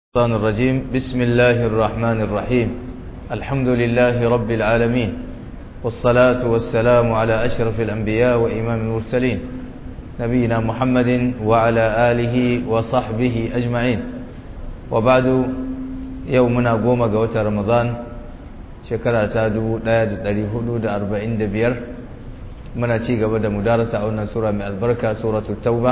الشيطان الرجيم بسم الله الرحمن الرحيم الحمد لله رب العالمين والصلاة والسلام على أشرف الأنبياء وإمام المرسلين نبينا محمد وعلى آله وصحبه أجمعين وبعد يومنا قوم قوة رمضان شكرا تادو لا يدري حدود أربعين دبير من أتيق بدأ مدارسة أولنا سورة من البركة سورة التوبة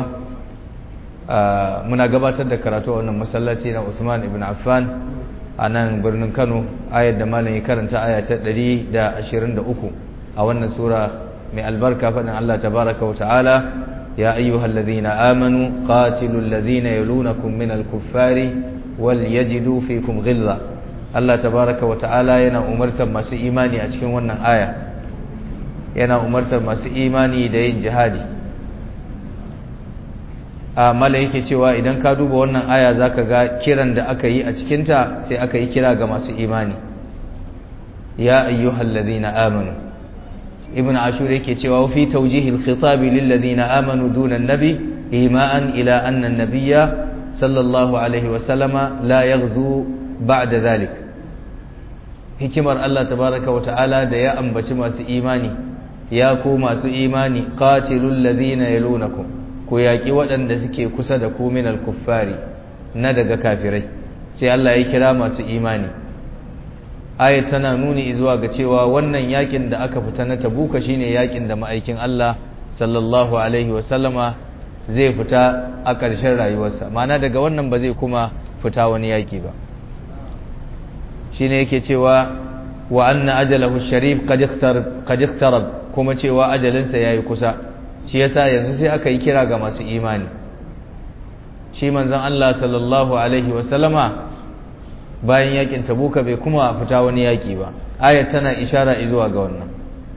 muna gabatar da karatu a wannan masallaci na Usman ibn Affan a nan birnin Kano ayar da malam ya karanta aya ta 123 a wannan sura mai albarka faɗin Allah tabaraka wa ta'ala ya ayyuhallazina amanu qatilul ladzina yalunakum minal kuffari wal yajidu fikum ghilla Allah tabaraka wa ta'ala yana umartar masu imani a cikin wannan aya yana umartar masu imani da yin jihadi mala yake cewa idan ka duba wannan aya zaka ga kiran da aka yi a cikinta sai aka yi kira ga masu imani ya ayyuhal ladhina amanu ibn ashur yake cewa fi tawjihil khitab lil ladhina amanu duna an-nabi ima'an ila anna an-nabiyya sallallahu alaihi wa sallama la yaghzu ba'da dhalik hikimar Allah tabaraka wa ta'ala da ya ambaci masu imani ya ku masu imani qatilul ladhina yalunakum ku yaƙi waɗanda suke kusa da ku minal kuffari na daga kafirai sai Allah ya kira masu imani ayat tana nuni zuwa ga cewa wannan yakin da aka fita na tabuka shine yakin da ma'aikin Allah sallallahu alaihi wa sallama zai fita a ƙarshen rayuwarsa ma'ana daga wannan ba zai kuma fita wani yaki ba shine yake cewa wa anna ajalahu sharif qad iqtarab kuma cewa ajalinsa yayi kusa shi yasa yanzu sai aka yi kira ga masu imani shi manzon Allah sallallahu alaihi wasallama bayan yakin tabuka bai kuma fita wani yaki ba ayat tana ishara zuwa ga wannan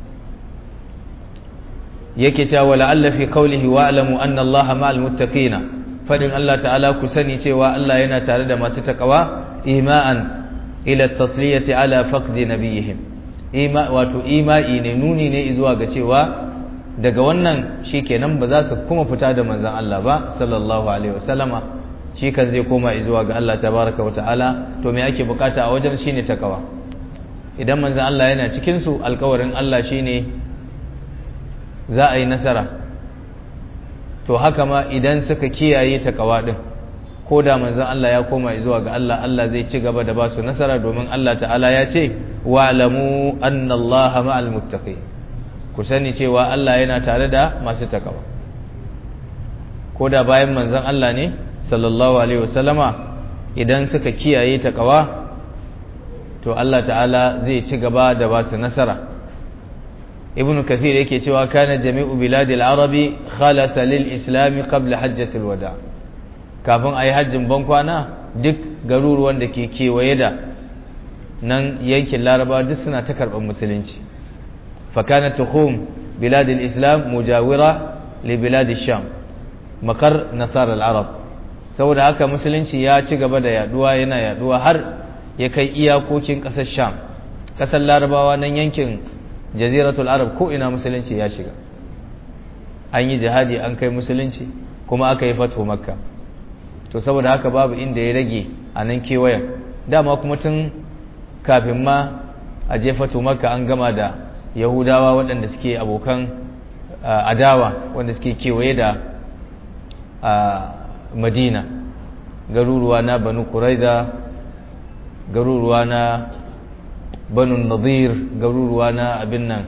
yake cewa wala alla fi qawlihi wa alamu anna Allah ma'al muttaqina fadin Allah ta'ala ku sani cewa Allah yana tare da masu takawa ima'an ila at-tasliyati ala faqdi nabiyihim ima wato ima'i ne nuni ne zuwa ga cewa daga wannan shi kenan ba za su kuma fita da manzan Allah ba sallallahu alaihi wasallama shi kan zai koma zuwa ga Allah tabaraka wa ta'ala to me ake bukata a wajen shine takawa idan manzan Allah yana cikin su alkawarin Allah shine za a yi nasara to haka ma idan suka kiyaye takawa din ko da manzan Allah ya koma zuwa ga Allah Allah zai ci gaba da ba su nasara domin Allah ta'ala ya ce wa'lamu anna Allah ma'al muttaqin ku sani cewa Allah yana tare da masu takawa ko da bayan manzon Allah ne sallallahu alaihi wasallama idan suka kiyaye takawa to Allah ta'ala zai ci gaba da ba su nasara ibn kathir yake cewa kana jami'u biladil arabi khalata lil islam qabla hajjatil wada kafin ayi hajjin bankwana duk garuruwan da ke kewaye da nan yankin laraba duk suna ta karɓar musulunci فكانت تخوم بلاد الإسلام مجاورة لبلاد الشام مقر نصارى العرب saboda haka musulunci ya ci gaba da yaduwa yana yaduwa har ya kai iyakokin ƙasar sham ƙasar larabawa nan yankin jaziratul arab ko ina musulunci ya shiga an yi jihadi an kai musulunci kuma aka yi fato makka to saboda haka babu inda ya rage a nan kewayen dama kuma tun kafin ma a je fato makka an gama da yahudawa waɗanda suke abokan adawa wanda suke kewaye da madina garuruwa na banu kuraiza garuruwa na banu nadir garuruwa na abin nan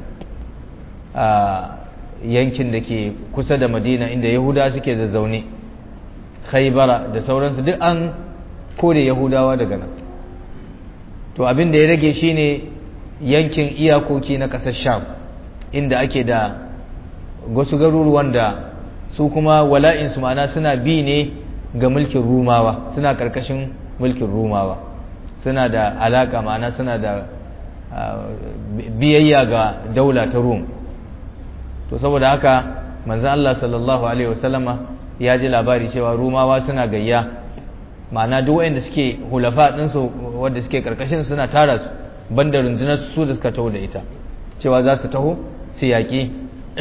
yankin da ke kusa da madina inda yahudawa suke zazzaune khaibara da sauransu duk an kore yahudawa daga nan to abin da ya rage shine yankin iyakoki na ƙasar sham inda ake da wasu garuruwan da su kuma wala'insu ma'ana suna bi ne ga mulkin rumawa suna ƙarƙashin mulkin rumawa suna da alaƙa ma'ana suna da biyayya ga daula ta rum to saboda haka manzan Allah sallallahu Alaihi wasallama ya ji labari cewa rumawa suna gayya ma'ana duk waɗanda suke hulafa ɗinsu wadda suke ƙarƙashin suna tara su banda rundunar su da suka taho da ita cewa za su taho su yaƙi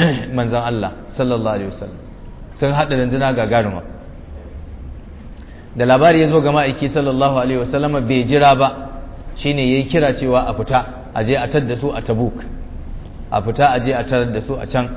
manzan Allah sallallahu alaihi wasallam sun haɗa runduna gagaruma da labari ya zo ga ma'aiki sallallahu alaihi wasallama bai jira ba shine yayi kira cewa a fita a je a tar da su a tabuk a fita a je a tarar da su a can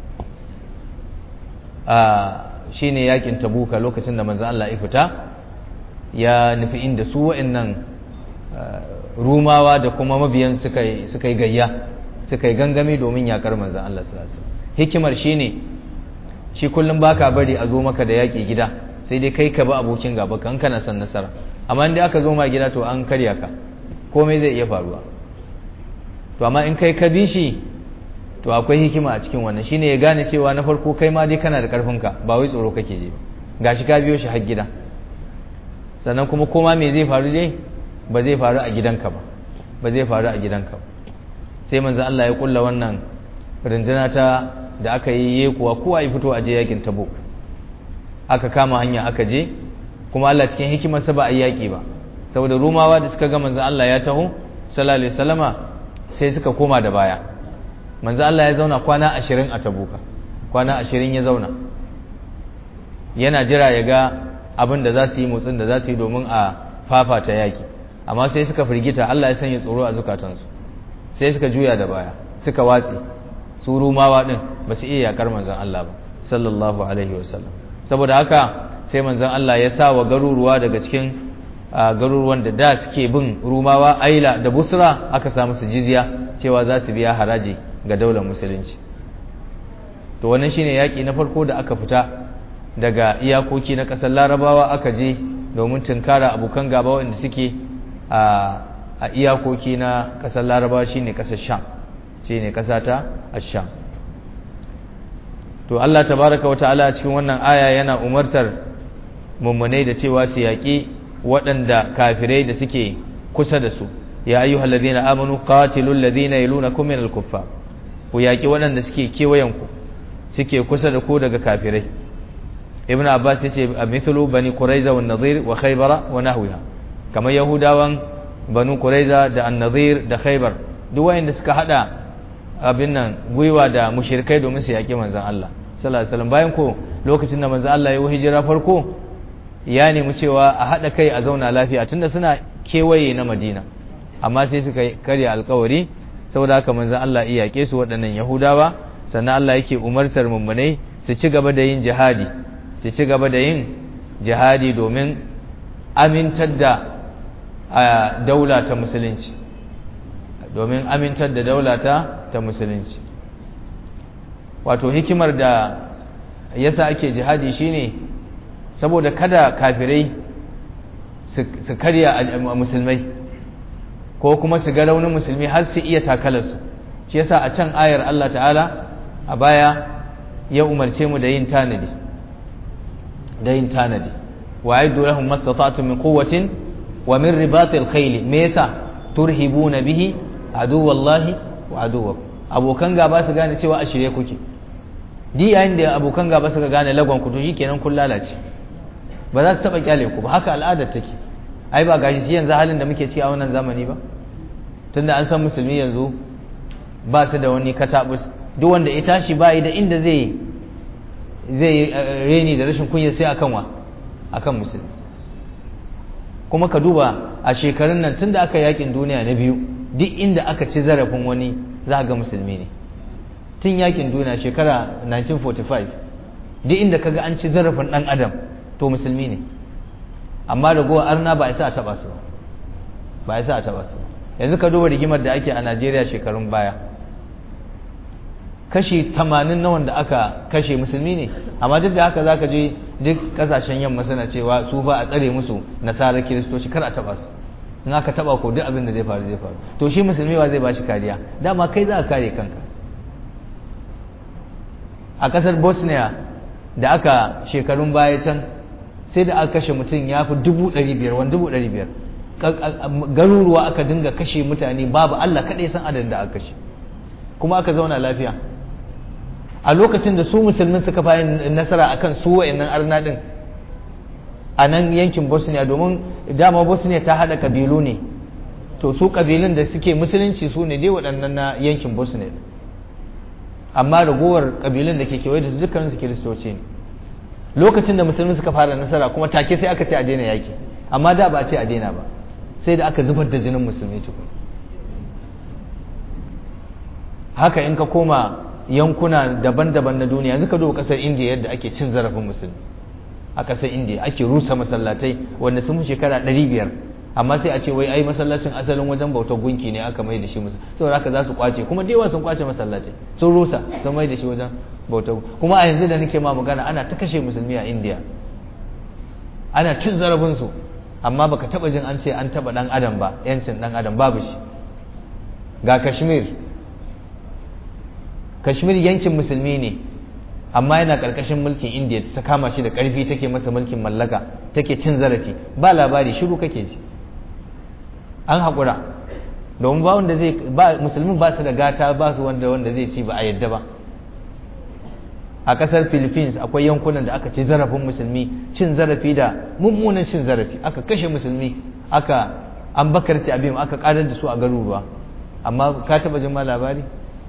shi ne yakin tabuka lokacin da manzan Allah ya fita ya nufi inda su wa'annan rumawa da kuma mabiyan suka yi gayya suka yi gangami domin yakar manzan Allah hikimar shi ne shi kullum baka bari a zo maka da yaƙi gida sai dai kai ka ba abokin gaba kan kana son nasara amma inda aka zo ma gida to an karya ka komai zai iya faruwa to amma in kai ka bi shi to akwai hikima a cikin wannan shine ya gane cewa na farko kai ma dai kana da karfinka ba wai tsoro kake ji ba gashi ka biyo shi har gida sannan kuma koma me zai faru dai ba zai faru a gidanka ba ba zai faru a gidanka ba sai manzo Allah ya kulla wannan runduna ta da aka yi yekuwa kowa ya fito a je yakin Tabuk aka kama hanya aka je kuma Allah cikin hikimarsa ba a yaki ba saboda rumawa da suka ga manzo Allah ya taho sallallahu alaihi wasallama sai suka koma da baya manzo Allah ya zauna kwana ashirin a tabuka kwana ashirin ya zauna yana jira ya ga abin da za su yi motsin da za su yi domin a fafata yaki amma sai suka firgita Allah ya sanya tsoro a zukatansu sai suka juya da baya suka watse su rumawa din ba su iya yakar manzon Allah ba sallallahu alaihi wasallam saboda haka sai manzon Allah ya sa wa garuruwa daga cikin garuruwan da da suke bin rumawa aila da busra aka samu su jizya cewa za su biya haraji ga daular musulunci to wannan shine yaƙi na farko da aka fita daga iyakoki na ƙasar larabawa aka je domin tunkara abokan gaba wanda suke a iyakoki na ƙasar larabawa shine ƙasar sham shine ƙasa ta asham to Allah tabaraka wata'ala a cikin wannan aya yana umartar mummunai da cewa su yaƙi waɗanda kafirai da suke kusa da su ya ayyuhal ladina amanu qatilul ladina yalunakum minal kuffar ku yaƙi waɗanda suke kewayenku suke kusa da ku daga kafirai ibn abbas ya ce a mithlu bani quraiza wa nadir wa khaybara wa nahwiha kamar yahudawan banu quraiza da an-nadir da khaybar duk wayanda suka hada abin nan gwiwa da mushrikai domin su yaƙi manzon Allah sallallahu alaihi wasallam bayan ko lokacin da manzon Allah ya yi hijira farko ya nemi cewa a hada kai a zauna lafiya tunda suna kewaye na Madina amma sai suka karya alkawari saboda haka manzon Allah iya yake su waɗannan Yahudawa sannan Allah yake umartar mummunai su ci gaba da yin jihadi su ci gaba da yin jihadi domin amintar da daula ta musulunci domin amintar da daula ta ta musulunci wato hikimar da yasa ake jihadi shine saboda kada kafirai su karya musulmai ko kuma su ga raunin musulmi har su iya takalarsu shi yasa a can ayar Allah ta'ala a baya ya umarce mu da yin tanadi da yin tanadi wa aidu lahum mastata'tum min quwwatin wa min ribatil khayl me yasa turhibuna bihi aduwallahi wa aduwakum abokan gaba su gane cewa a shirye kuke di yayin da abokan gaba suka gane lagon ku to shikenan kun lalace ba za su taba kyale ku ba haka al'adar take ai ba gashi shi yanzu halin da muke ci a wannan zamani ba tunda an san musulmi yanzu ba su da wani katabus duk wanda ya tashi ba da inda zai zai reni da rashin kunya sai akan wa akan musulmi kuma ka duba a shekarun nan tunda aka yakin duniya na biyu duk inda aka ci zarafin wani za ga musulmi ne tun yakin duniya shekara 1945 duk inda kaga an ci zarafin dan adam to musulmi ne amma da gowa arna ba isa a taba su ba isa a taba su yanzu ka duba rigimar da ake a Najeriya shekarun baya kashi 80 na wanda aka kashe musulmi ne amma duk da haka zaka je duk kasashen yamma suna cewa su fa a tsare musu nasarar kiristoci kar a taba su in aka taba ko duk abin da zai faru zai faru to shi musulmi wa zai bashi kariya dama kai za ka kare kanka a kasar bosnia da aka shekarun baya can sai da aka kashe mutum ya fi dubu ɗari biyar wani dubu ɗari biyar garuruwa aka dinga kashe mutane babu allah kaɗai san adadin da aka kashe kuma aka zauna lafiya a lokacin da su musulmin suka bayan nasara akan su wa'annan arna din a nan yankin bosnia domin dama bosnia ta hada kabilu ne to su kabilun da suke musulunci su ne dai waɗannan na yankin bosnia amma ragowar kabilun da ke kewaye da su dukkanin su kiristoci ne lokacin da musulmi suka fara nasara kuma take sai aka ce a daina yaki amma da ba a ce a daina ba sai da aka zubar da jinin musulmi tukun haka in ka koma yankuna daban-daban na duniya yanzu ka duba kasar indiya yadda ake cin zarafin musulmi a kasar indiya ake rusa masallatai wanda sun fi shekara 500 amma sai a ce wai ai masallacin asalin wajen bautar gunki ne aka mai da shi musu saboda haka za su kwace kuma da yawa sun kwace masallatai sun rusa sun mai da shi wajen bautar kuma a yanzu da nake ma magana ana ta kashe musulmi a indiya ana cin zarafin su amma baka taba jin an ce an taba dan adam ba yancin dan adam babu shi ga kashmir kashmir yankin musulmi ne amma yana karkashin mulkin indiya ta kama shi da karfi take masa mulkin mallaka take cin zarafi ba labari shiru kake ji an haƙura domin ba wanda zai ba musulmin ba su da gata ba su wanda wanda zai ci ba a yadda ba a ƙasar philippines akwai yankunan da aka ci zarafin musulmi cin zarafi da mummunan cin zarafi aka kashe musulmi aka an bakarci abin aka ƙarar da su a garuruwa amma ka taɓa jin ma labari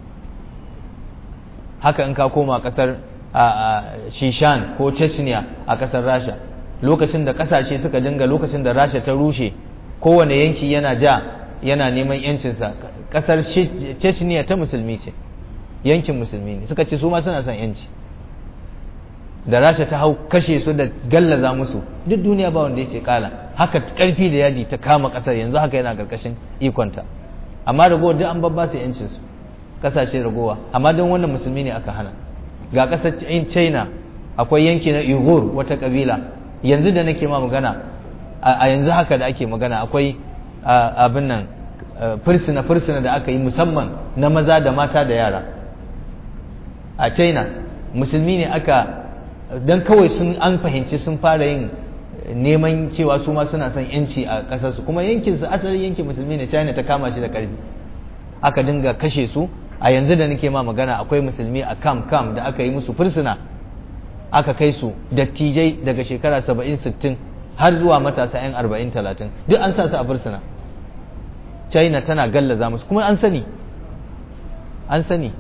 haka in ka koma ƙasar shishan ko chechnya a ƙasar rasha lokacin da ƙasashe suka dinga lokacin da rasha ta rushe kowane yanki yana ja yana neman yancinsa kasar chechnya ta musulmi ce yankin musulmi ne suka ce su ma suna son yanci da rasha ta hau kashe su da gallaza musu duk duniya ba wanda ya ce kala haka karfi da yaji ta kama kasar yanzu haka yana karkashin ikonta amma ragowar duk an babba su yancinsu kasashe ragowa amma don wannan musulmi ne aka hana ga kasar china akwai yanki na uyghur wata kabila yanzu da nake ma magana a yanzu haka da ake magana akwai abin nan fursuna fursuna da aka yi musamman na maza da mata da yara a china musulmi ne aka don kawai sun an fahimci sun fara yin neman cewa su ma suna son yanci a ƙasarsu kuma yankinsu asalin yankin musulmi ne china ta kama shi da ƙarfi aka dinga kashe su a yanzu da nake ma magana akwai musulmi a kam kam da aka yi musu fursuna aka kai su dattijai daga shekara saba'in sittin har zuwa matasa 'yan arba'in talatin duk an sa su a fursuna china tana gallaza musu kuma an sani an sani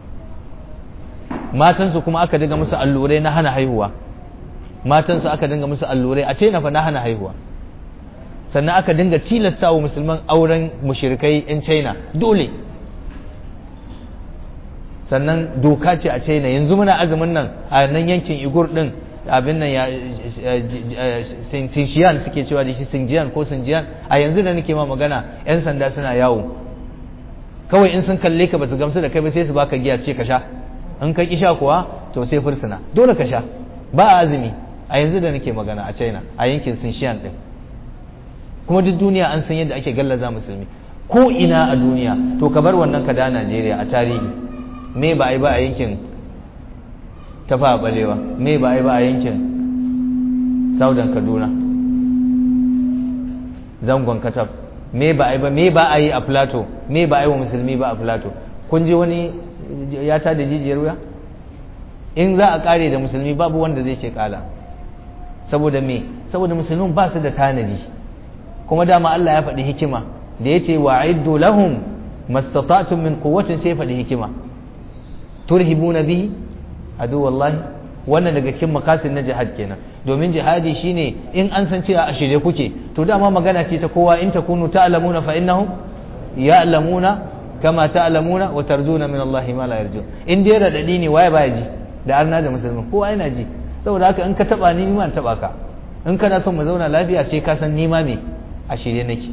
matansu kuma aka dinga musu allurai na hana haihuwa matansu aka dinga musu allurai a china fa na hana haihuwa sannan aka dinga tilasta wa musulman auren mushrikai 'yan china dole sannan doka ce a china yanzu muna azumin nan a nan yankin igur din abin nan ya sinshiyan suke cewa da shi sinjiyan ko sinjiyan a yanzu da nake ma magana yan sanda suna yawo kawai in sun kalle ka basu gamsu da kai ba sai su baka giya ce ka sha in ka ki sha kuwa to sai fursuna dole ka sha ba azumi a yanzu da nake magana a china a yankin sinshiyan din kuma duk duniya an san yadda ake gallaza musulmi ko ina a duniya to ka bar wannan ka da najeriya a tarihi me ba a yi ba a yankin tafa balewa me ba a yi ba a yankin saudan kaduna zangon katab me ba a yi ba me ba a yi a plato me ba a yi wa musulmi ba a plato kun ji wani ya ta da jijiyar wuya in za a kare da musulmi babu wanda zai ce kala saboda me saboda musulmin ba su da tanadi kuma dama Allah ya faɗi hikima da ya ce wa'iddu lahum mastata'tum min quwwatin sai faɗi hikima turhibuna bihi adu wallahi wannan daga cikin makasin na jihad kenan domin jihadi shine in an san cewa a shirye kuke to dama magana ce ta kowa in takunu ta'lamuna fa innahum ya'lamuna kama ta'lamuna wa tarjuna min Allah ma la yarjun in dai radadi ne waye baya ji da arna da musulmi kowa yana ji saboda haka in ka taba ni ni ma taba ka in kana son mu zauna lafiya sai ka san ni ma me a shirye nake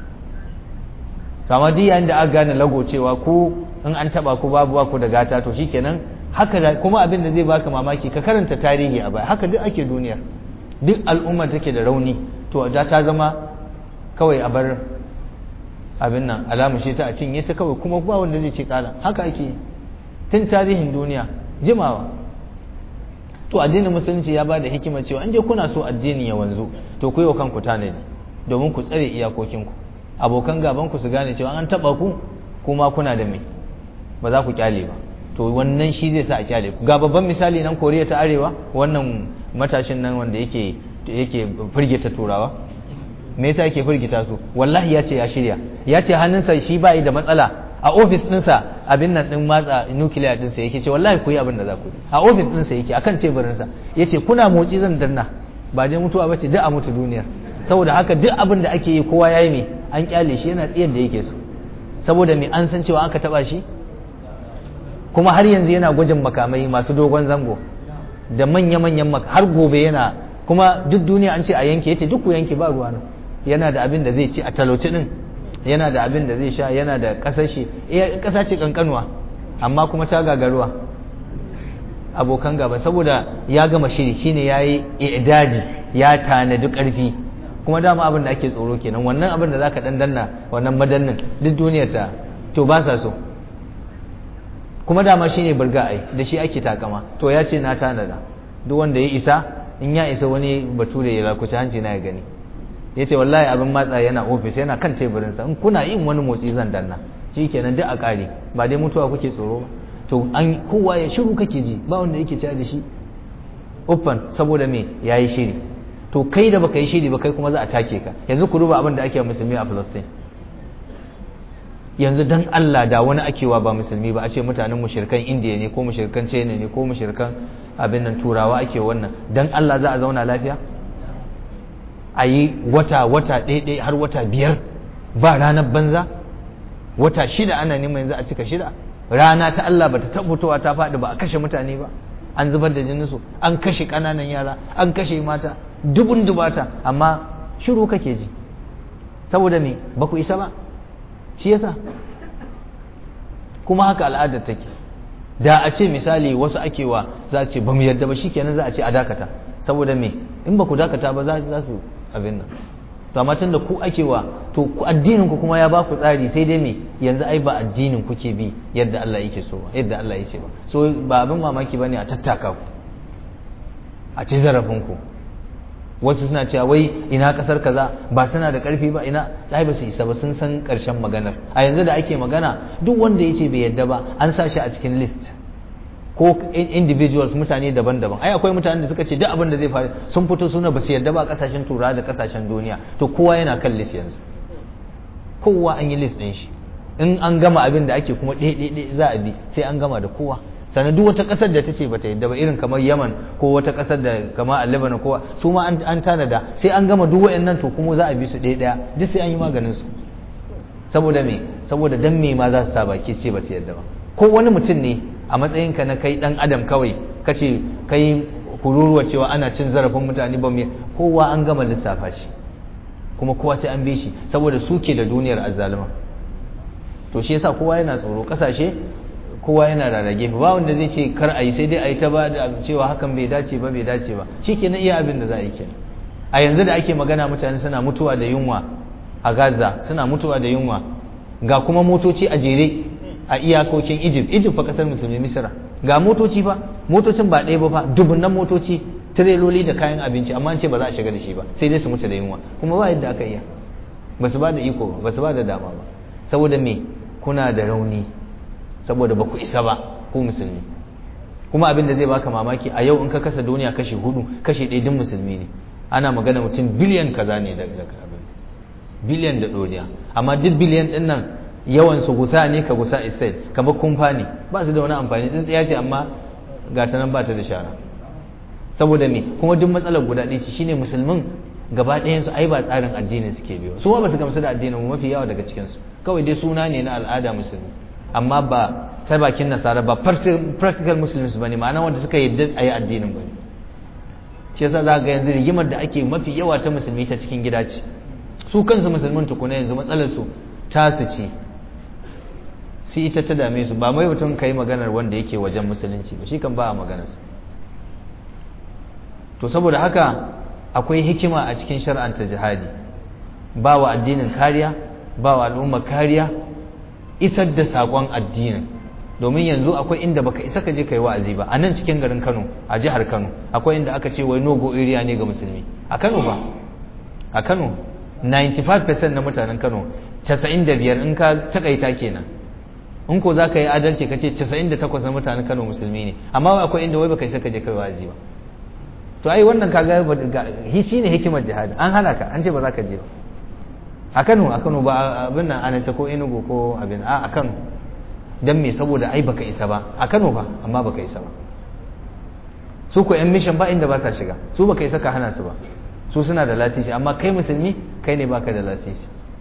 kama duk yayin da aka gane lago cewa ku in an taba ku babu ku da gata to shikenan haka da kuma abin da zai baka mamaki ka karanta tarihi a baya haka duk ake duniya duk al'umma take da rauni to da ta zama kawai a bar abin nan alamu shi ta a cinye ta kawai kuma ba wanda zai ce kala haka ake tun tarihin duniya jimawa to addinin musulunci ya bada hikima cewa in je kuna so addini ya wanzu to ku yi wa kanku tanadi domin ku tsare iyakokinku abokan gaban ku su gane cewa an taba ku kuma kuna da mai ba za ku kyale ba to wannan shi zai sa a kyale ku ga babban misali nan koriya ta arewa wannan matashin nan wanda yake yake firgita turawa me yasa yake firgita su wallahi ya ce ya shirya ya ce hannunsa shi ba da matsala a ofis ɗinsa abin nan din matsa nuclear din sa yake ce wallahi ku yi abin da za ku yi a office din sa yake akan teburin sa yace kuna motsi zan danna ba dai mutuwa bace duk a mutu duniyar saboda haka duk abin da ake yi kowa yayi me an kyale shi yana tsiyar da yake so saboda me an san cewa aka taba shi kuma har yanzu yana gwajin makamai masu dogon zango da manya-manyan har gobe yana kuma duk duniya an ce a yanke yace duk ku yanke ba ruwa nan yana da abin da zai ci a talauci din yana da abin da zai sha yana da kasar shi eh kasa ce kankanuwa amma kuma ta gagaruwa abokan gaba saboda ya gama shiri shine yayi i'dadi ya tanadi karfi kuma dama abin da ake tsoro kenan wannan abin da zaka dandanna wannan madannin duk duniyar ta to ba sa so kuma dama shine burga ai da shi ake takama to ya ce na tanada duk wanda ya isa in ya isa wani bature ya lakuci hanci na ya gani ya ce wallahi abin matsa yana ofis yana kan teburinsa in kuna yin wani motsi zan danna shi kenan duk a ƙare ba dai mutuwa kuke tsoro ba to an kowa ya shiru kake ji ba wanda yake cewa da shi uffan saboda me ya yi shiri to kai da baka yi shiri ba kai kuma za a take ka yanzu ku duba abin da ake musulmi a Palestine yanzu dan Allah da wani akewa ba musulmi ba a ce mutanen mushrikan Indiya ne ko mushrikan China ne ko mushrikan abin nan turawa ake wannan dan Allah za a zauna lafiya a yi wata wata ɗaiɗai har wata biyar ba ranar banza wata shida ana neman yanzu a cika shida rana ta Allah bata tabbatowa ta faɗi ba a kashe mutane ba an zubar da jininsu an kashe ƙananan yara an kashe mata dubun dubata amma shiru kake ji saboda me ba ku isa ba shi yasa kuma haka al'adar take da a ce misali wasu akewa za a ce ba mu yarda ba shikenan za a ce a dakata saboda me in ba ku dakata ba za su abin nan to amma tunda ku akewa to ku addinin ku kuma ya ba ku tsari sai dai me yanzu ai ba addinin kuke bi yadda Allah yake so ba yadda Allah yake ba so ba abin mamaki bane a tattaka ku a ci zarafin ku wasu suna cewa wai ina kasar kaza ba suna da karfi ba ina ai ba su isa ba sun san karshen maganar a yanzu da ake magana duk wanda yace bai yadda ba an sa shi a cikin list ko individuals mutane daban-daban ai akwai mutanen da suka ce duk abin da zai faru sun fito suna ba su yadda ba kasashen turawa da kasashen duniya to kowa yana kan list yanzu kowa an yi list din shi in an gama abin da ake kuma ɗaya za a bi sai an gama da kowa sannan duk wata ƙasar da ta ce bata yadda ba irin kamar yaman ko wata ƙasar da kamar a lebanon ko su ma an tanada sai an gama duk wayannan to kuma za a bi su ɗaya ɗaya duk sai an yi maganin su saboda me saboda dan me ma za su sa baki ce ba su yadda ba ko wani mutum ne a matsayinka na kai dan adam kawai kace kai kururuwa cewa ana cin zarafin mutane ba me kowa an gama lissafa shi kuma kowa sai an bi shi saboda suke da duniyar azzalima to shi yasa kowa yana tsoro kasashe kowa yana rarrage ba wanda zai ce kar a yi sai dai a yi ta ba da cewa hakan bai dace ba bai dace ba shi kenan iya abin da za a yi kenan a yanzu da ake magana mutane suna mutuwa da yunwa a gaza suna mutuwa da yunwa ga kuma motoci a jere a iyakokin egypt egypt fa kasar musulmi misira ga motoci fa motocin ba ɗaya ba fa dubunnan motoci tireloli da kayan abinci amma an ce ba za a shiga da shi ba sai dai su mutu da yunwa kuma ba yadda aka iya ba su ba da iko ba su ba da dama ba saboda me kuna da rauni saboda ba ku isa ba ku musulmi kuma abin da zai baka mamaki a yau in ka kasa duniya kashi hudu kashi ɗaya din musulmi ne ana magana mutum biliyan kaza ne daga abin biliyan da ɗoriya amma duk biliyan ɗin nan yawan su gusa ne ka gusa israel kamar kumfa ne ba su da wani amfani tsintsiya ce amma ga ta nan ba ta da shara saboda me kuma duk matsalar guda ɗaya ce shine musulmin gaba ɗayan su ai ba tsarin addinin suke biyo su ma ba su gamsu da addinin mu mafi yawa daga cikin su kawai dai suna ne na al'ada musulmi amma ba ta bakin nasara ba practical muslims ba ne ma'ana wanda suka yadda a yi addinin ba ne shi yasa za ga yanzu rigimar da ake mafi yawa ta musulmi ta cikin gida ce su kansu musulmin tukuna yanzu matsalar su tasu ce sai ita ta dame su ba mai mutum ka yi maganar wanda yake wajen musulunci ba shi kan ba a maganarsa to saboda haka akwai hikima a cikin shar'anta jihadi ba wa addinin kariya ba wa al'umma kariya isar da saƙon addinin domin yanzu akwai inda baka isa ka je kai wa'azi ba a nan cikin garin Kano a jihar Kano akwai inda aka ce wai nogo area ne ga musulmi a Kano ba a Kano 95% na mutanen Kano 95 in ka takaita kenan in ko zaka yi adalci ka ce 98 na mutanen Kano musulmi ne amma akwai inda wai baka isa ka je kai wa'azi ba to ai wannan kaga shi ne hikimar jihadi an hana ka an ce ba za ka je ba a Kano a Kano ba abin nan ana ce ko Enugu ko abin a a Kano dan me saboda ai baka isa ba a Kano ba amma baka isa ba su ko yan mission ba inda ba sa shiga su baka isa ka hana su ba su suna da lasisi amma kai musulmi kai ne baka da lasisi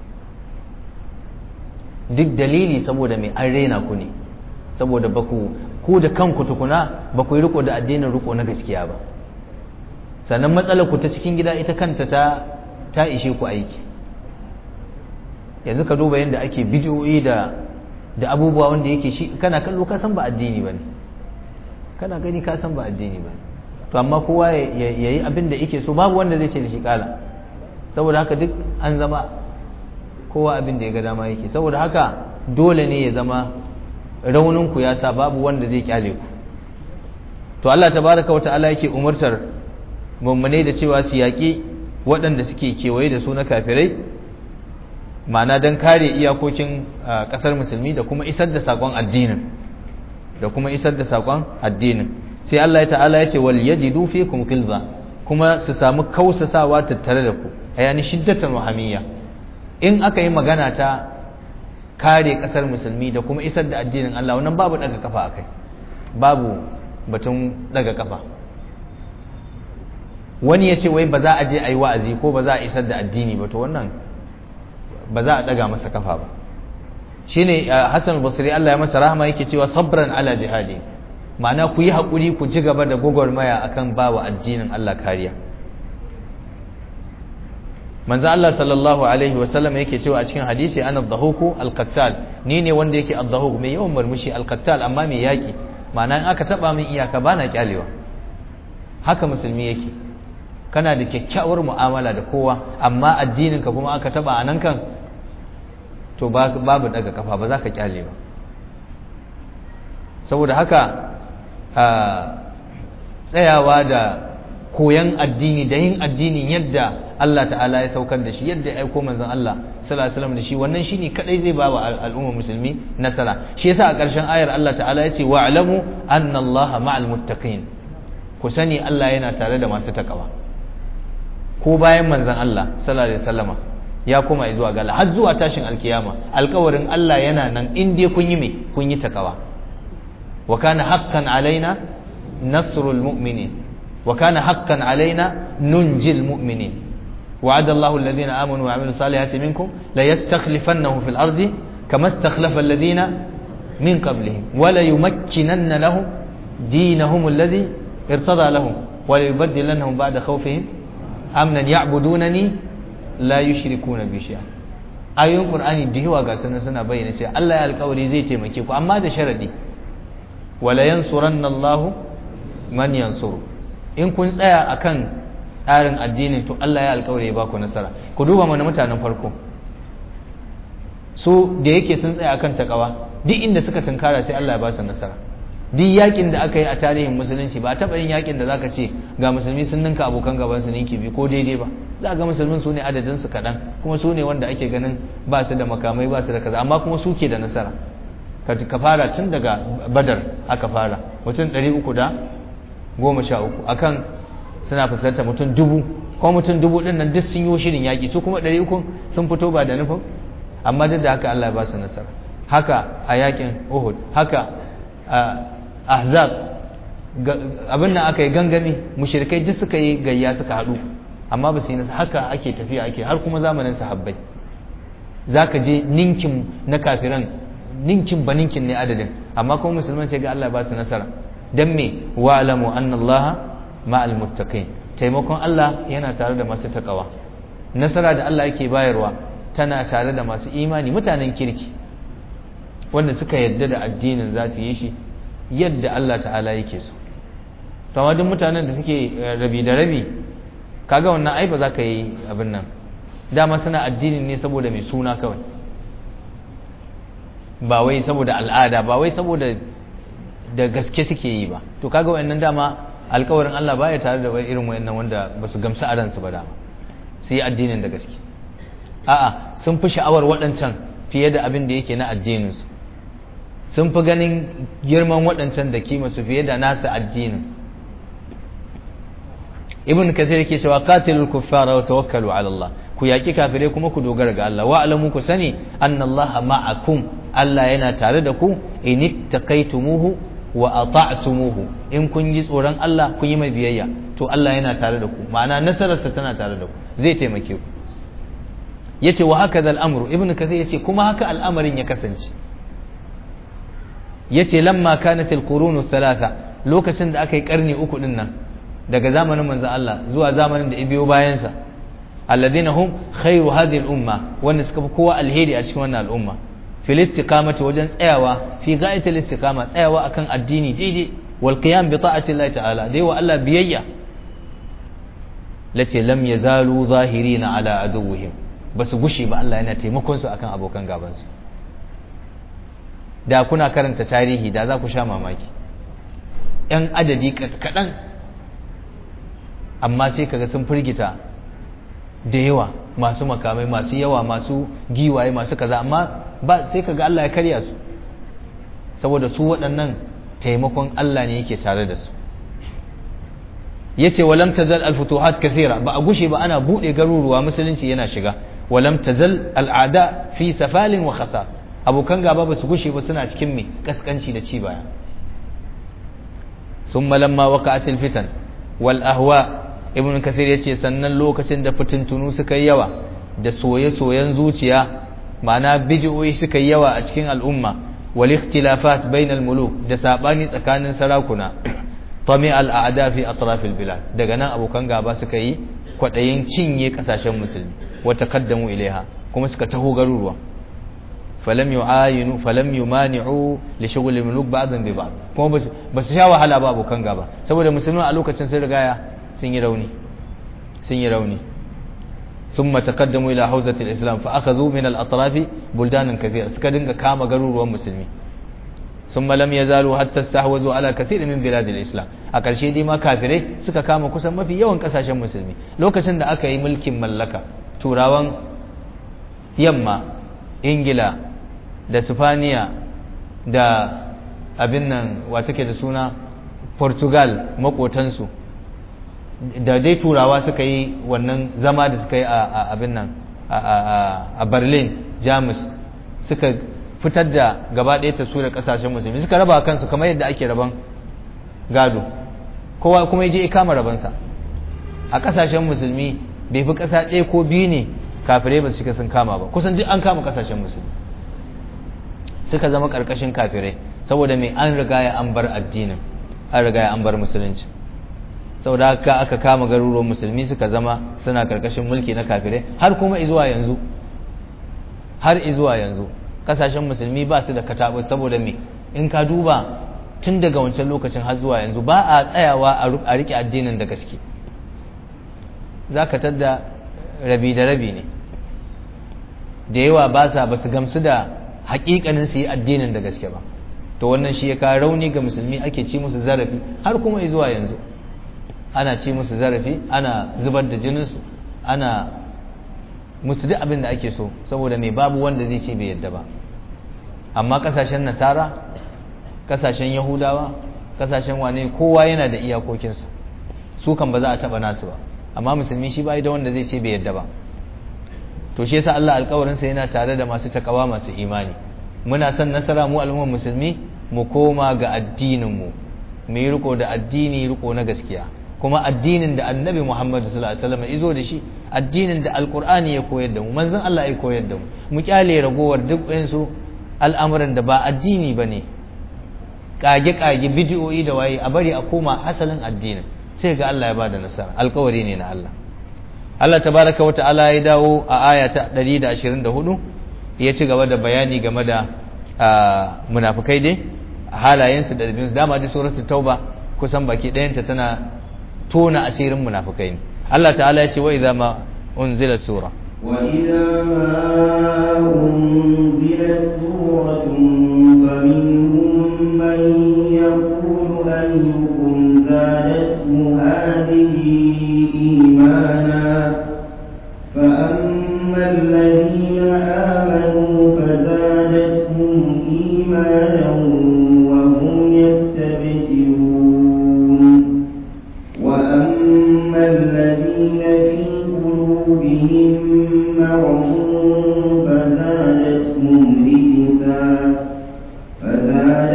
duk dalili saboda mai an rena ku ne saboda baku ku da kanku tukuna ba ku yi riko da addinin riko na gaskiya ba sannan matsalar ku ta cikin gida ita kanta ta ta ishe ku aiki yanzu ka duba yadda ake bidiyoyi da da abubuwa wanda yake shi kana kallo ka san ba addini bane kana gani ka san ba addini bane to amma kowa ya yi abin da yake so babu wanda zai ce da shi kala saboda haka duk an zama kowa abin da ya ga dama yake saboda haka dole ne ya zama raunin ku ya sa babu wanda zai kyale ku to Allah tabaraka wa ta'ala yake umurtar mummune da cewa su yaƙi waɗanda suke kewaye da su na kafirai ma'ana don kare iyakokin ƙasar musulmi da kuma isar da saƙon addinin da kuma isar da saƙon addinin sai Allah ya ta'ala ya ce wal yajidu fikum qilza kuma su samu kausasawa tattare da ku ayani shiddatan wahamiyya in aka yi magana ta kare ƙasar musulmi da kuma isar da addinin Allah wannan babu daga kafa akai babu batun daga kafa wani ya ce wai ba za a je a yi wa'azi ko ba za a isar da addini ba to wannan ba za a daga masa kafa ba shine Hassan Basri Allah ya masa rahama yake cewa sabran ala jihadi ma'ana ku yi haƙuri ku ci gaba da gwagwarmaya akan bawa addinin Allah kariya manzo Allah sallallahu alaihi wasallam yake cewa a cikin hadisi ana dhahuku al-qattal ni ne wanda yake ad-dhahuk mai yawan murmushi al-qattal amma mai yaki ma'ana in aka taba min iyaka bana kyalewa haka musulmi yake kana da kyakkyawar mu'amala da kowa amma addinin ka kuma aka taba anan kan to babu daga kafa ba za ka kyale ba saboda haka tsayawa da koyan addini da yin addinin yadda Allah ta'ala ya saukar da shi yadda ya aiko manzon Allah sallallahu alaihi wasallam da shi wannan shine kadai zai ba wa al'umma musulmi nasara shi yasa a ƙarshen ayar Allah ta'ala ya ce wa'lamu anna Allah ma'al muttaqin ku sani Allah yana tare da masu takawa ko bayan manzon Allah sallallahu alaihi wasallama ya koma zuwa ga Allah har zuwa tashin alkiyama alƙawarin Allah yana nan in dai kun yi me kun yi takawa wa kana haqqan alaina nasrul mu'minin wa kana haqqan alaina nunjil mu'minin وعد الله الذين آمنوا وعملوا الصالحات منكم ليستخلفنهم في الأرض كما استخلف الذين من قبلهم وليمكنن لهم دينهم الذي ارتضى لهم وليبدلنهم بعد خوفهم أمنا يعبدونني لا يشركون بي شيئا ayoyin qur'ani da yawa ga sunan suna bayyana cewa Allah ya alƙawari zai taimake ku amma da sharadi wala yansuranna Allah man yansuru in kun tsaya akan tsarin addinin to Allah ya alƙawari ya ba ku nasara ku duba mana mutanen farko su da yake sun tsaya akan takawa duk inda suka tunkara sai Allah ya ba su nasara duk yakin da aka yi a tarihin musulunci ba taɓa yin yakin da zaka ce ga musulmi sun ninka abokan gaban su ninki bi ko daidai ba za ga musulmin su ne adadin su kaɗan kuma su ne wanda ake ganin ba su da makamai ba su da kaza amma kuma su ke da nasara ka fara tun daga badar aka fara mutum ɗari uku da goma sha uku akan suna fuskantar mutum dubu kuma mutum dubu ɗin nan duk sun yi shirin yaƙi su kuma ɗari uku sun fito ba da nufin amma duk da haka Allah ya ba su nasara haka a yaƙin Uhud haka a Ahzab abin nan aka yi gangami mushrikai duk suka yi gayya suka haɗu amma ba su yi nasara haka ake tafiya ake har kuma zamanin sahabbai zaka je ninkin na kafiran ninkin ba ninkin ne adadin amma kuma musulman sai ga Allah ya ba su nasara dan me wa'lamu anna Allah ma'al muttaqin taimakon Allah yana tare da masu takawa nasara da Allah yake bayarwa tana tare da masu imani mutanen kirki wanda suka yadda da addinin za su yi shi yadda Allah ta'ala yake so to amma duk mutanen da suke rabi da rabi kaga wannan ai ba za ka yi abin nan dama suna addinin ne saboda mai suna kawai ba wai saboda al'ada ba wai saboda da gaske suke yi ba to kaga wayannan dama alkawarin Allah baya tare da irin wayannan wanda ba su gamsu a ransu ba dama su yi addinin da gaske a'a sun fi sha'awar waɗancan fiye da abin da yake na addininsu sun fi ganin girman waɗancan da kima su fiye da nasa addinin ibn kathir yake cewa qatilul kuffara wa tawakkalu ala Allah ku yaki kafirai kuma ku dogara ga Allah wa alamu ku sani anna Allah ma'akum Allah yana tare da ku in ittaqaytumuhu wa ata'tumuhu in kun ji tsoron Allah kun yi mai biyayya to Allah yana tare da ku ma'ana nasararsa tana tare da ku zai taimake ku yace wa haka da al'amru ibnu kathir yace kuma haka al'amarin ya kasance yace lamma kanat al-qurun thalatha lokacin da aka yi karni uku din nan daga zamanin manzon Allah zuwa zamanin da ibiyo bayan sa alladhina hum khairu hadhihi al-umma wanda suka fi kowa alheri a cikin wannan al'umma fil istiqamati wajen tsayawa fi ghayatil istiqama tsayawa akan addini daidai wal qiyam bi ta'ati Allah ta'ala dai wa Allah biyayya lace lam yazalu zahirina ala aduwwihim basu gushi ba Allah yana taimakon su akan abokan gaban su da kuna karanta tarihi da za ku sha mamaki yan adadi kaɗan amma sai kaga sun firgita da yawa masu makamai masu yawa masu giwaye masu kaza amma ba sai kaga Allah ya karya su saboda su waɗannan taimakon Allah ne yake tare da su yace walam tazal al-futuhat kathira ba a gushe ba ana bude garuruwa musulunci yana shiga walam tazal al-ada fi safalin wa khasar abokan gaba ba su gushe ba suna cikin me kaskanci da ci baya thumma lamma waqa'at al-fitan wal ahwa ibn kathir yace sannan lokacin da fitintunu suka yi yawa da soye-soyen zuciya ma'ana bid'o'i suka yi yawa a cikin al'umma wal ikhtilafat bainal muluk da sabani tsakanin sarakuna tami al'ada fi atrafil bilad daga nan abokan gaba suka yi kwadayin cinye kasashen musulmi wa taqaddamu ilaiha kuma suka taho garuruwa falam yu'ayinu falam yumani'u li shughli muluk ba'dan bi ba'd kuma ba su sha wahala ba abokan gaba saboda musulmi a lokacin sun rigaya sun yi rauni sun yi rauni ثم تقدموا إلى حوزة الإسلام فأخذوا من الأطراف بلدانا كثيرة سكدنك كام قرور ومسلمين ثم لم يزالوا حتى استحوذوا على كثير من بلاد الإسلام أكل شيء دي ما كافره سكا كام كسم ما في يوان كساشا مسلمي لو كسند أكا ملك ملكا تراوان يما إنجلا da Sifaniya da abin nan wa take da suna Portugal makotansu da dai turawa suka yi wannan zama da suka yi a abin nan a berlin jamus suka fitar da gaba ɗaya taswirar ƙasashen musulmi suka raba kansu kamar yadda ake raban gado kowa kuma ya je ya kama rabansa a ƙasashen musulmi bai fi ƙasa ɗaya ko biyu ne kafirai ba su shiga sun kama ba kusan duk an kama ƙasashen musulmi suka zama ƙarƙashin kafirai saboda mai an rigaya an bar addinin an rigaya an bar musulunci saboda haka aka kama garuruwan musulmi suka zama suna karkashin mulki na kafirai har kuma izuwa yanzu har izuwa yanzu kasashen musulmi ba su da katabu saboda me in ka duba tun daga wancan lokacin har zuwa yanzu ba a tsayawa a rike addinin da gaske za ka tadda rabi da rabi ne da yawa ba sa ba su gamsu da hakikanin su yi addinin da gaske ba to wannan shi ya kawo rauni ga musulmi ake ci musu zarafi har kuma izuwa yanzu ana ci musu zarafi ana zubar da jininsu ana musu duk abin da ake so saboda mai babu wanda zai ce bai yadda ba amma kasashen nasara kasashen yahudawa kasashen wane kowa yana da iyakokinsa su kan ba za a taba nasu ba amma musulmi shi bai da wanda zai ce bai yadda ba to shi yasa Allah alƙawarinsa yana tare da masu takawa masu imani muna son nasara mu al'ummar musulmi mu koma ga addinin mu mu yi riko da addini riko na gaskiya kuma addinin da annabi Muhammad sallallahu alaihi wasallam izo da shi addinin da alqur'ani ya koyar da mu manzon Allah ya koyar da mu mu kyale ragowar duk su al'amuran da ba addini bane kage kage bid'o'i da waye a bari a koma asalin addinin sai ga Allah ya bada nasara alƙawari ne na Allah Allah tabaraka wa ta'ala ya dawo a aya ta 124 ya ci gaba da bayani game da munafikai dai halayensu da dabinsu dama da suratul tauba kusan baki ɗayanta tana tona asirin munafikai ne Allah ta'ala ya ce wa idza ma unzila sura wa idza ma unzila suratun faminhum man yaqulu ayyukum zadathu hadhihi imana fa amma alladhina amanu fazadatuhum imanan wa hum yastabshirun وأما الذين في قلوبهم مرض فزادتهم رجسا فزادتهم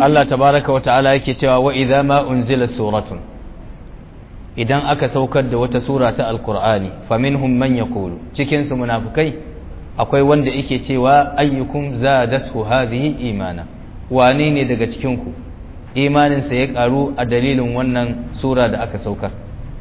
Allah tabaraka wa ta'ala yake cewa wa idza ma unzila suratun idan aka saukar da wata sura ta alqur'ani faminhum man yaqulu cikin su munafikai akwai wanda yake cewa ayyukum zadatu hadhihi imana wane ne daga cikin ku imanin sa ya karu a dalilin wannan sura da aka saukar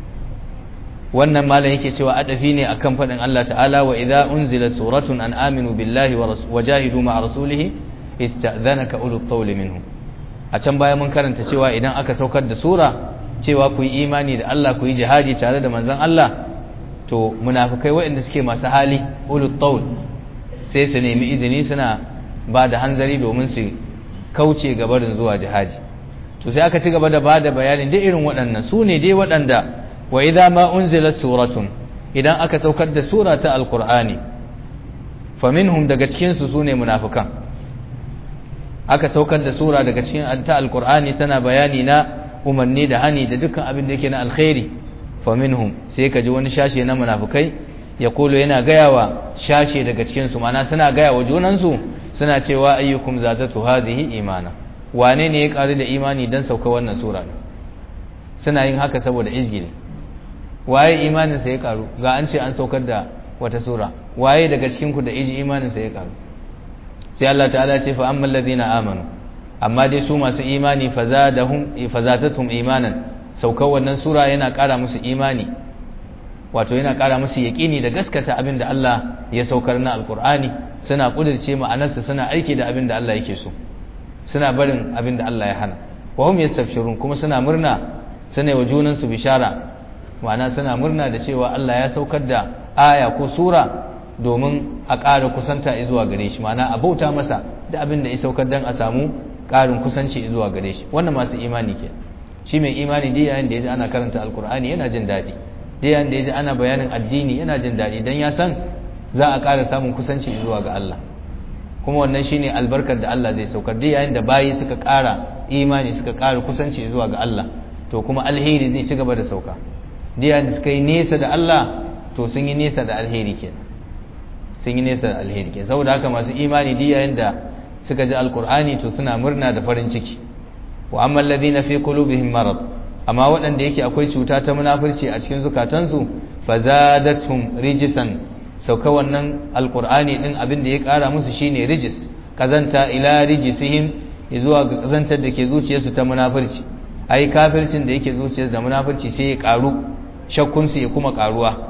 wannan malam yake cewa adafi ne akan fadin Allah ta'ala wa idza unzila suratun an aminu billahi wa jahidu ma'a rasulihi ista'dhanaka ulul qawli minhum a can baya mun karanta cewa idan aka saukar da sura cewa ku yi imani da Allah ku yi jihadi tare da manzon Allah to munafikai waɗanda suke masu hali ulul qawl sai su nemi izini suna ba da hanzari domin su kauce gabarin zuwa jihadi to sai aka ci gaba da bada bayanin duk irin waɗannan su ne dai waɗanda wa idza ma unzila suratun idan aka saukar da sura ta alqur'ani faminhum daga cikin su sune munafikan aka saukar da sura daga cikin ta alqur'ani tana bayani na umarni da hani da dukkan abin da yake na alkhairi faminhum sai ka ji wani shashe na munafikai ya kolo yana gayawa shashe daga cikin su mana suna gaya wa junansu suna cewa ayyukum zadatu hadhihi imana wane ne ya karu da imani dan sauka wannan sura suna yin haka saboda izgili waye imanin sa ya karu ga an ce an saukar da wata sura waye daga cikin ku da iji imanin sa ya karu sai Allah ta'ala ce fa ammal ladina amanu amma dai su masu imani fazadahum fazatatum imanan saukar wannan sura yana ƙara musu imani wato yana ƙara musu yaƙini da gaskata abin da Allah ya saukar na alƙur'ani suna ƙudurce ma'anarsa suna aiki da abin da Allah yake so suna barin abin da Allah ya hana wa hum yastabshirun kuma suna murna suna wa junan su bishara ma'ana suna murna da cewa Allah ya saukar da aya ko sura domin a ƙara kusanta zuwa gare shi ma'ana a bauta masa da abin da ya saukar dan a samu ƙarin kusanci zuwa gare shi wannan masu imani ke shi mai imani dai yayin da ya ji ana karanta alkur'ani yana jin daɗi dai yayin da ya ji ana bayanin addini yana jin daɗi don ya san za a ƙara samun kusanci zuwa ga Allah kuma wannan shine albarkar da Allah zai saukar dai yayin da bayi suka ƙara imani suka ƙara kusanci zuwa ga Allah to kuma alheri zai ci gaba da sauka dai yayin da suka yi nesa da Allah to sun yi nesa da alheri kenan sun yi nesa da alheri kenan saboda haka masu imani dai yayin da suka ji alkur'ani to suna murna da farin ciki wa amma alladhina fi qulubihim marad amma waɗanda yake akwai cuta ta munafurci a cikin zukatansu fazadatum rijisan sauka wannan alqur'ani din abin da ya ƙara musu shine rijis kazanta ila rijisihim zuwa ga kazantar da ke zuciyarsu ta munafurci ai kafircin da yake zuciyarsu da munafurci sai ya ƙaru shakkun su ya kuma ƙaruwa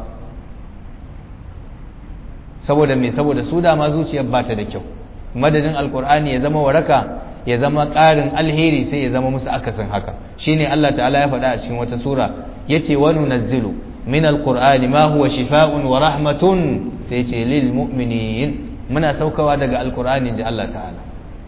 saboda me saboda su dama zuciyar ba ta da kyau madadin alqur'ani ya zama waraka ya zama ƙarin alheri sai ya zama musu akasin haka shine Allah ta'ala ya faɗa a cikin wata sura yace wa nunazzilu min alqur'ani ma huwa shifaa'un wa rahmatun sai yace lil mu'minin muna saukawa daga alqur'ani ji Allah ta'ala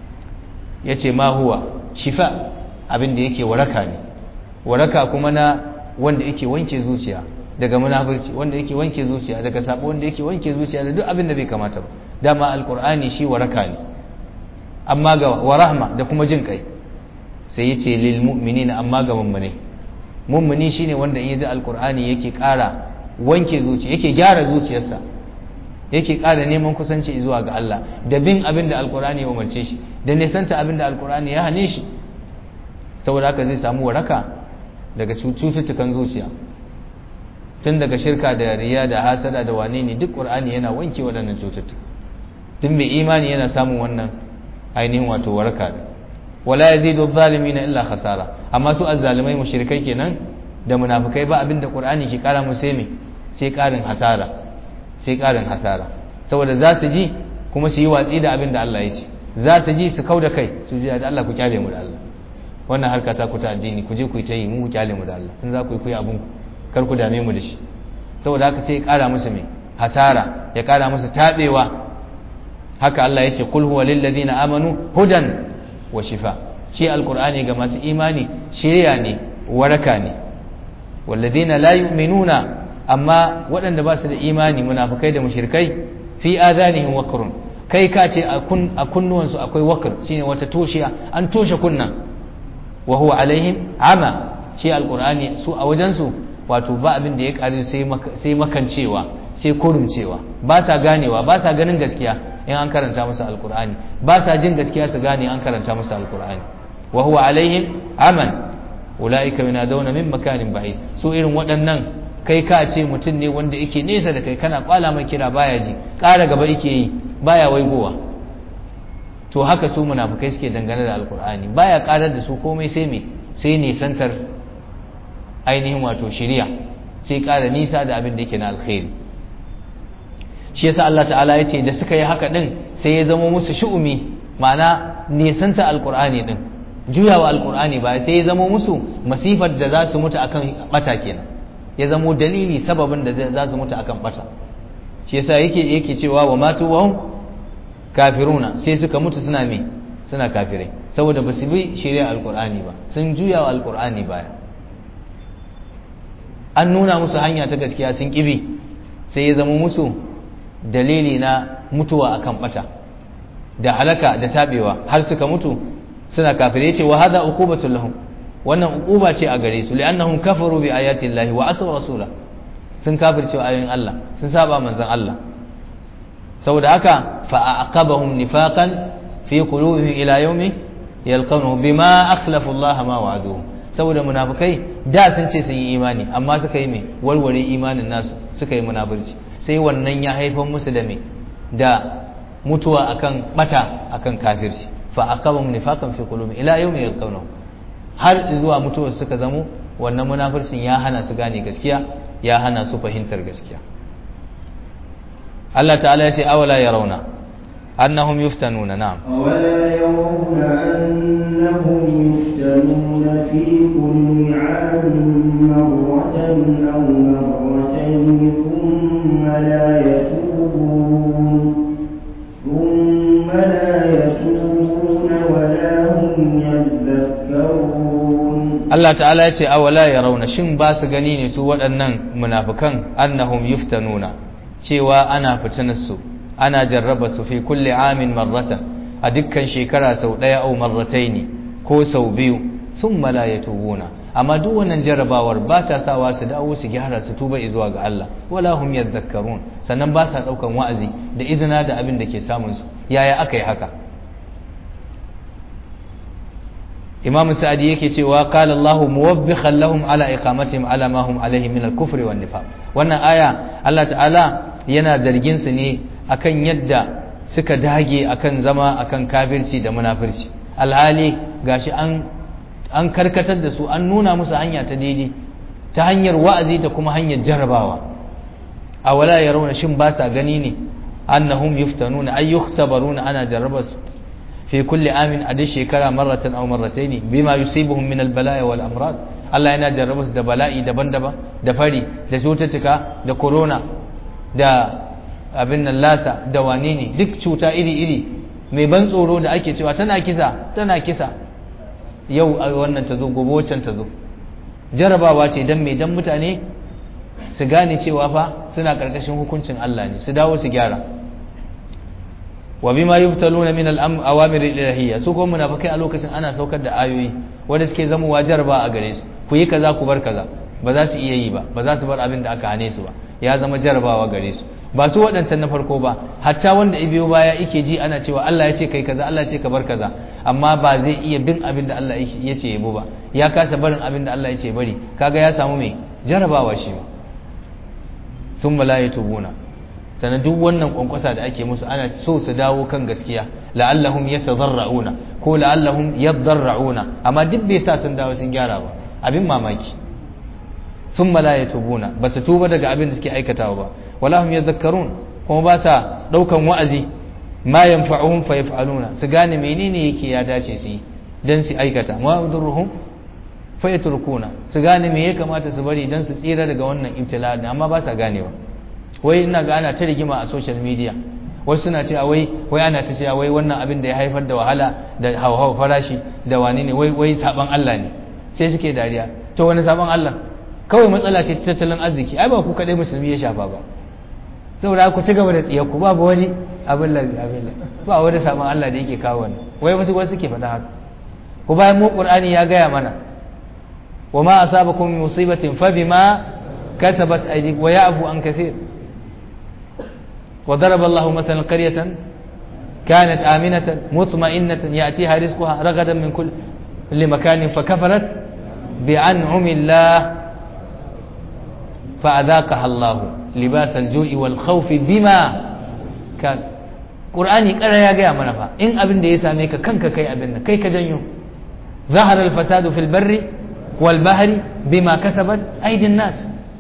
yace ma huwa shifa abin da yake waraka ne waraka kuma na wanda yake wanke zuciya daga munafurci wanda yake wanke zuciya daga sabo wanda yake wanke zuciya da duk abin da bai kamata ba dama alqur'ani shi waraka ne amma ga wa rahma da kuma jin kai sai yace lil mu'minina amma ga mummune mummuni shine wanda in yaji alqur'ani yake ƙara wanke zuciya yake gyara zuciyarsa yake ƙara neman kusanci zuwa ga Allah da bin abin da alqur'ani ya umarce shi da nisanta abin da alqur'ani ya hane shi saboda haka zai samu waraka daga cututtukan zuciya tun daga shirka da riya da hasada da wane ne duk qur'ani yana wanke waɗannan cututtuka tun mai imani yana samun wannan ainihin wato waraka ne wala yazidu adh-dhalimina illa khasara amma su azzalimai mushrikai kenan da munafikai ba abinda qur'ani ke kara musu sai me sai karin hasara sai karin hasara saboda za su ji kuma su yi watsi da abinda Allah ya ce za su ji su kauda kai su ji da Allah ku kyale mu da Allah wannan harka ta ku ta addini ku je ku yi ta yi mu ku kyale mu da Allah in za ku yi ku yi abun kar ku dame mu da shi saboda haka sai ya kara musu me hasara ya kara musu tabewa haka Allah ya ce kul huwa lil ladina amanu hudan wa shifa shi alqur'ani ga masu imani shiriya ne waraka ne wal ladina la yu'minuna amma waɗanda ba su da imani munafikai da mushrikai fi adanihim waqrun kai ka ce a kunnuwansu akwai wakar shine wata toshiya an toshe kunnan wa huwa alaihim ama shi alqur'ani su a wajensu wato ba abin da ya kare sai makancewa sai kurumcewa ba sa ganewa ba sa ganin gaskiya in an karanta musu alkur'ani ba sa jin gaskiya su gane an karanta musu alkur'ani wa huwa alaihim aman ulaika yunadawna min makanin ba'id su irin waɗannan kai ka ce mutum ne wanda yake nesa da kai kana kwala mai kira baya ji ƙara gaba yake yi baya waigowa to haka su munafukai suke dangane da alkur'ani baya ƙarar da su komai sai me sai nisantar ainihin wato shiriya sai ƙara nisa da abin da yake na alkhairi shi yasa Allah ta'ala ya ce da suka yi haka din sai ya zama musu shu'umi ma'ana nisanta alkur'ani din juyawa alkur'ani ba sai ya zama musu masifar da za su mutu akan bata kenan ya zamo dalili sababin da za su mutu akan bata shi yasa yake yake cewa wa matu wa kafiruna sai suka mutu suna me suna kafirai saboda ba su bi shari'a alkur'ani ba sun juya wa alkur'ani baya an nuna musu hanya ta gaskiya sun kibi sai ya zama musu dalili na mutuwa akan bata da halaka da tabewa har suka mutu suna kafirai ce wa hada uqubatul lahum wannan uquba ce a gare su li'annahum kafaru bi ayati llahi wa asaw rasula sun kafirce ayoyin Allah sun saba manzon Allah saboda haka fa aqabahum nifaqan fi qulubihim ila yawmi yalqanuhu bima akhlafu Allah ma wa'aduhu saboda munafikai da sun ce sun yi imani amma suka yi me warware imanin nasu suka yi munafurci sai wannan ya haifar musu da me da mutuwa akan bata akan kafirci fa aqabahum nifaqan fi qulubihim ila yawmi yalqanuhu har zuwa mutuwar suka zamo wannan munafircin ya hana su gane gaskiya ya hana su fahimtar gaskiya Allah ta'ala ya ce awala yarawna annahum yuftanuna na'am أولا يرون أنهم يفتنون في كل عام مرة أو مرتين ثم لا يتوبون ثم لا يتوبون ولا هم يذكرون Allah ta'ala ya ce awala yarawna shin ba su gani ne su waɗannan munafikan annahum yuftanuna cewa ana fitinarsu ana jarraba su fi kulli amin marratan a dukkan shekara sau ɗaya au marrataini ko sau biyu sun la yatubuna amma duk wannan jarrabawar ba ta sawa su dawo su gyara su tuba zuwa ga Allah wala hum yadhakkarun sannan ba sa daukan wa'azi da izina da abin da ke samun su yaya aka yi haka Imam Sa'adi yake cewa qala Allahu muwabbikhan lahum ala iqamatihim ala ma hum alayhi min al-kufri wan nifaq wannan aya Allah ta'ala yana zargin su ne akan yadda suka dage akan zama akan kafirci da munafirci alhali gashi an an karkatar da su an nuna musu hanya ta daidai ta hanyar wa'azi da kuma hanyar jarabawa a wala yarawna shin ba sa gani ne annahum yuftanuna ay yukhtabaruna ana jarraba su fi kulli amin a duk shekara marratan aw marrataini bima yusibuhum min al-bala'i wal amrad Allah yana jarraba su da bala'i daban-daban da fari da cututtuka da corona da abin nan lasa da wane ne duk cuta iri-iri mai ban tsoro da ake cewa tana kisa tana kisa yau a wannan ta zo gobe wancan ta zo jarabawa ce don mai don mutane su gane cewa fa suna karkashin hukuncin Allah ne su dawo su gyara wa bima yubtaluna min al-awamir al-ilahiyya su kuma munafikai a lokacin ana saukar da ayoyi wanda suke zamowa jaraba a gare su ku yi kaza ku bar kaza ba za su iya yi ba ba za su bar abin da aka hane su ba ya zama jarabawa gare su ba su waɗancan na farko ba hatta wanda ibiyo baya yake ji ana cewa Allah ya ce kai kaza Allah ya ce ka bar kaza amma ba zai iya bin abin da Allah ya ce yabo ba ya kasa barin abin da Allah ya ce bari kaga ya samu mai jarabawa shi sun la yatubuna sannan duk wannan kwankwasa da ake musu ana so su dawo kan gaskiya la'allahum yatadarrauna ko la'allahum yadarrauna amma duk bai sa sun dawo sun gyara ba abin mamaki sun la yatubuna ba su tuba daga abin da suke aikatawa ba wala hum yadhakkarun kuma ba sa daukan wa'azi ma yanfa'uhum fa yaf'aluna su gane menene yake ya dace su yi dan su aikata ma udurruhum fa yatrukuna su gane me ya kamata su bari dan su tsira daga wannan ibtila amma ba sa ganewa wai ina ga ana ta rigima a social media wasu suna cewa wai wai ana ta cewa wai wannan abin da ya haifar da wahala da hauhawar farashi da wani ne wai wai saban Allah ne sai suke dariya to wani saban Allah kawai matsala ce tattalin arziki ai ba ku kadai musulmi ya shafa ba saboda ku ci gaba da tsiyarku babu wani abin da abin da ba wani saman Allah da yake kawo wani wai wasu wasu ke faɗa haka ku bayan mu Qur'ani ya gaya mana wa ma asabakum min musibatin fa bima kasabat aydikum wa ya'fu an kaseer wa daraba Allah mathalan qaryatan كانت آمنة مطمئنة يأتيها رزقها رغدا من كل limakanin fa kafarat bi an'umillah fa adhaqaha Allah libas al-ju'i wal khawfi bima kan Qur'ani ƙara ya gaya mana fa in abin da ya same ka kanka kai abin da kai ka janyo zahara al-fasadu fil barri wal bahri bima kasabat aydin nas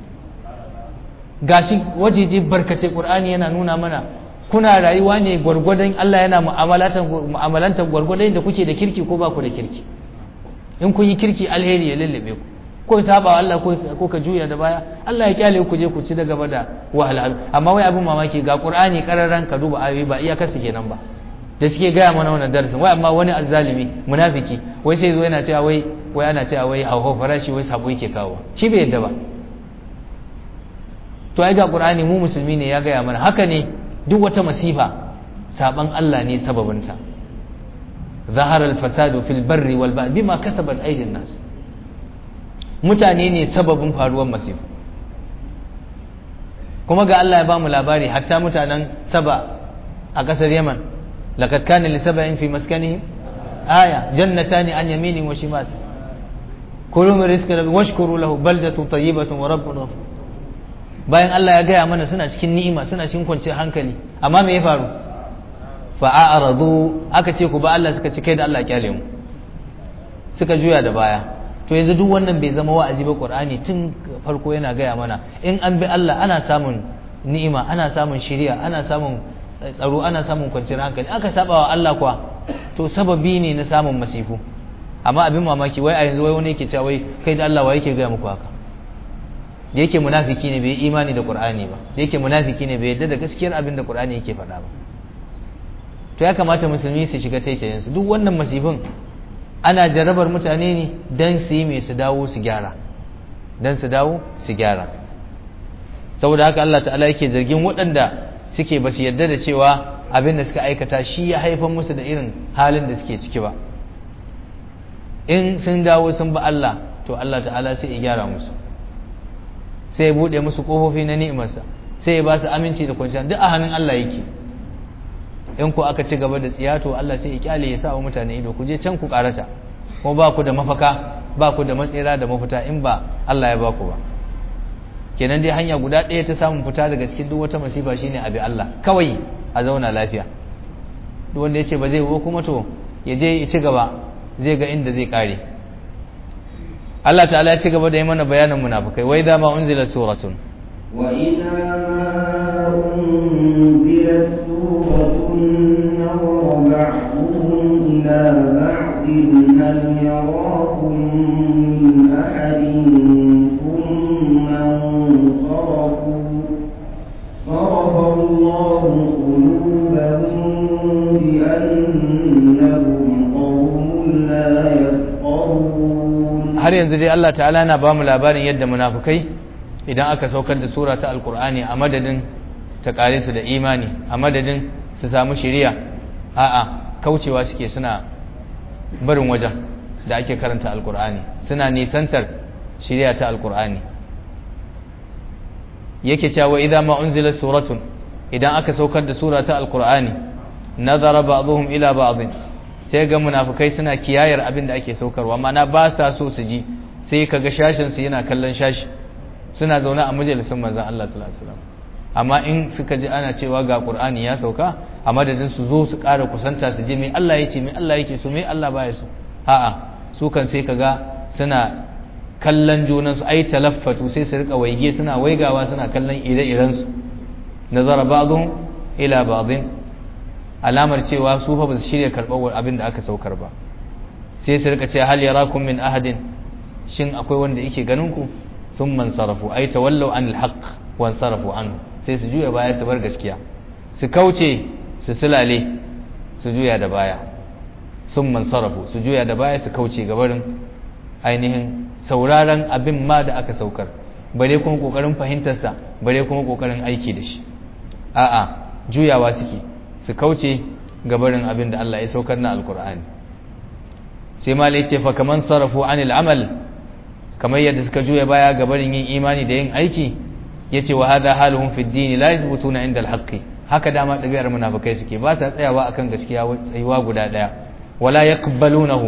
gashi wajeje barkace Qur'ani yana nuna mana kuna rayuwa ne gwargwadon Allah yana mu'amalantar gwargwadon da kuke da kirki ko ba ku da kirki in kun yi kirki alheri ya lullube ku ko saba Allah ko ka juya da baya Allah ya kyale ku je ku ci da gaba da wahalhalu amma wai abin mamaki ga Qur'ani kararan ka duba ayoyi ba iya kasu kenan ba da suke gaya mana wannan darasin wai amma wani azzalimi munafiki wai sai zo yana cewa wai wai ana cewa wai hauhau farashi wai sabo yake kawo shi bai yadda ba to ai ga Qur'ani mu musulmi ne ya gaya mana haka ne duk wata masifa saban Allah ne sababinta zahara al-fasadu fil barri wal bahri bima kasabat aydin nas mutane ne sababin faruwar masifu kuma ga Allah ya ba mu labari hatta mutanen saba a kasar Yaman laqad kana li sab'in fi maskanihim aya jannatani an yaminin wa shimal kulu min rizqi rabbikum washkuru lahu baldatu tayyibatun wa rabbun ghafur bayan Allah ya gaya mana suna cikin ni'ima suna cikin kwanciyar hankali amma me ya faru fa'aradu aka ce ku ba Allah suka ci kai da Allah kyale mu suka juya da baya to yanzu duk wannan bai zama wa'azi ba Qur'ani tun farko yana gaya mana in an bi Allah ana samun ni'ima ana samun shiriya ana samun tsaro ana samun kwanciyar hankali aka saba wa Allah kuwa to sababi ne na samun masifu amma abin mamaki wai a yanzu wai wani yake cewa wai kai da Allah wa yake gaya muku haka da yake munafiki ne bai imani da Qur'ani ba da yake munafiki ne bai yarda da gaskiyar abin da Qur'ani yake faɗa ba to ya kamata musulmi su shiga taitayen su duk wannan masifin ana jarrabar mutane ne dan su yi mai su dawo su gyara dan su dawo su gyara saboda haka Allah ta'ala yake zargin waɗanda suke ba su yarda da cewa abin da suka aikata shi ya haifar musu da irin halin da suke ciki ba in sun dawo sun ba Allah to Allah ta'ala sai ya gyara musu sai ya buɗe musu ƙofofi na ni'imarsa sai ya ba su aminci da kwanciyar duk a hannun Allah yake in ku aka ci gaba da tsiya to Allah sai ya kyale ya sa wa mutane ido ku je can ku karata kuma ba ku da mafaka ba ku da matsira da mafita in ba Allah ya ba ku ba kenan dai hanya guda ɗaya ta samun fita daga cikin duk wata masifa shine abi Allah kawai a zauna lafiya duk wanda ya ce ba zai wo kuma to ya je ya ci gaba zai ga inda zai kare Allah ta'ala ya ci gaba da yi mana bayanin munafikai wai da ma unzila suratun wa idza ma unzilat suratun nawara ba'dhum ila ba'din hal yarakum min ahadin thumma sarafu صرف الله قلوبهم بأنهم قوم لا يفقهون har yanzu dai Allah ta'ala na ba mu labarin yadda munafukai idan aka saukar da sura ta alkur'ani a madadin ta kare su da imani a madadin su samu shiriya a'a kaucewa suke suna barin wajen da ake karanta alkur'ani suna nisantar shiriya ta alkur'ani yake cewa idza ma unzila suratun idan aka saukar da sura ta alkur'ani nazara ba'dhum ila ba'd sai ga munafukai suna kiyayar abin da ake saukarwa mana ba sa so su ji sai kaga shashin su yana kallon shashi suna zaune a majalisin manzon Allah sallallahu alaihi wasallam amma in suka ji ana cewa ga Qur'ani ya sauka a madadin su zo su ƙara kusanta su ji me Allah ya ce me Allah yake so me Allah baya so a'a su kan sai kaga suna kallon junan su ai talaffatu sai su rika waige suna waigawa suna kallon ire-iren su nazara ba'dhum ila ba'dhin alamar cewa su fa ba su shirya karɓar abin da aka saukar ba sai su rika ce hal yarakum min ahadin shin akwai wanda yake ganin ku sun man sarafu ai tawallau anil haqq wan sarafu anhu sai su juya baya su bar gaskiya su kauce su sulale su juya da baya sun man sarafu su juya da baya su kauce gabarin ainihin sauraron abin ma da aka saukar bare kuma kokarin fahimtarsa bare kuma kokarin aiki da shi a'a juyawa suke su kauce gabarin abin da Allah ya saukar na alkur'ani sai malai ce fa kaman sarafu anil amal kamar yadda suka juya baya gabarin yin imani da yin aiki yace wa hadha haluhum fi ad-din la yathbutuna inda al-haqqi haka dama ɗabi'ar munafikai suke ba sa tsayawa akan gaskiya tsayuwa guda ɗaya wala yaqbalunahu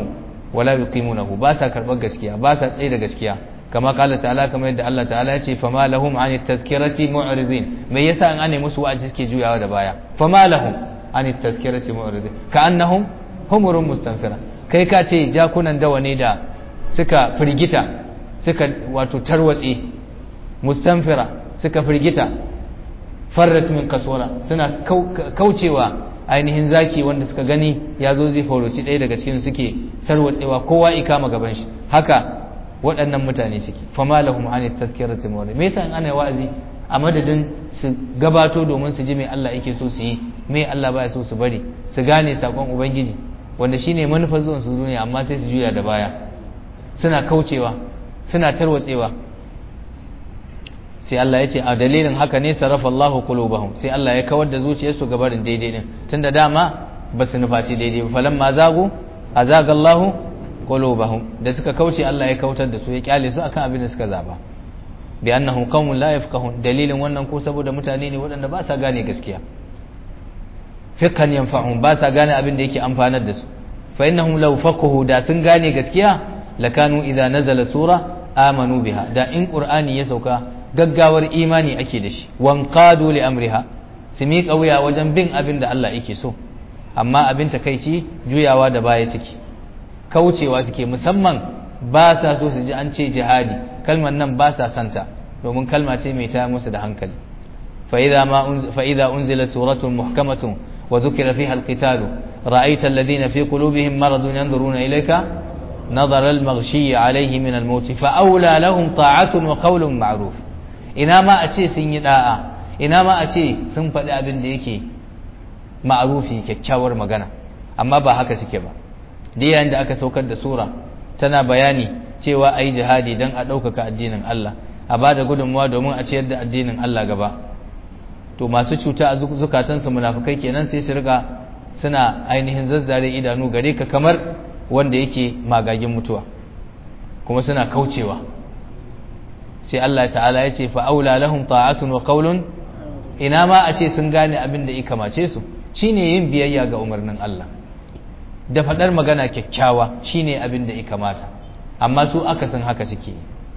wala yuqimunahu ba sa karbar gaskiya ba sa tsaye da gaskiya kama kala ta'ala kamar yadda Allah ta'ala ya ce fama lahum an tazkirati mu'ridin me yasa an ane musu wa'azi suke juyawa da baya fama lahum an tazkirati mu'ridin ka annahum humurun mustanfira kai ka ce jakunan dawa ne da suka firgita suka wato tarwatse mustanfira suka firgita farrat min kasora suna kaucewa ainihin zaki wanda suka gani ya zo zai fauroci ɗaya daga cikin suke tarwatsewa kowa ikama gaban shi haka waɗannan mutane suke fama lahum an tazkirati mawla me yasa ana wa'azi a madadin su gabato domin su ji me Allah yake so su yi me Allah baya so su bari su gane sakon ubangiji wanda shine manufar zuwan su duniya amma sai su juya da baya suna kaucewa suna tarwatsewa sai Allah ya ce a dalilin haka ne sarrafa Allahu qulubahum sai Allah ya kawar da zuciyarsu ga barin daidai din tunda dama ba su nufaci daidai ba falamma zagu azaga Allahu qulubahum da suka kauce Allah ya kautar da su ya kyale su akan abin da suka zaba bi annahum qaumun la yafqahun dalilin wannan ko saboda mutane ne waɗanda ba sa gane gaskiya fiqhan yanfa'un ba sa gane abin da yake amfanar da su fa innahum law faqahu da sun gane gaskiya lakanu idza nazala sura amanu biha da in qur'ani ya sauka gaggawar imani ake da shi wanqadu li amriha su miƙa wuya wajen bin abin da Allah yake so amma abin takeici juyawa da baya suke kaucewa suke musamman ba sa so su ji an ce jihadi kalmar nan ba sa santa domin kalma ce mai taya musu da hankali fa idza ma fa idza unzila suratun muhkamatun wa dhukira fiha alqitalu ra'aita alladhina fi qulubihim maradun yanzuruna ilayka نظر المغشي عليه من الموت فأولى لهم طاعة وقول معروف ina ma a ce sun yi da'a ina ma a ce sun faɗi abin da yake ma'arufi kyakkyawar magana amma ba haka suke ba da yayin da aka saukar da sura tana bayani cewa a yi jihadi don a ɗaukaka addinin Allah a ba da gudunmawa domin a ciyar da addinin Allah gaba to masu cuta a zukatansu munafukai kenan sai su riga suna ainihin zazzare idanu gare ka kamar wanda yake magagin mutuwa kuma suna kaucewa sai Allah ta'ala ya ce fa'aula lahum ta'atun wa qaulun ina ma a ce sun gane abin da ya kamace su shine yin biyayya ga umarnin Allah da faɗar magana kyakkyawa shine abin da ya kamata amma su akasin haka suke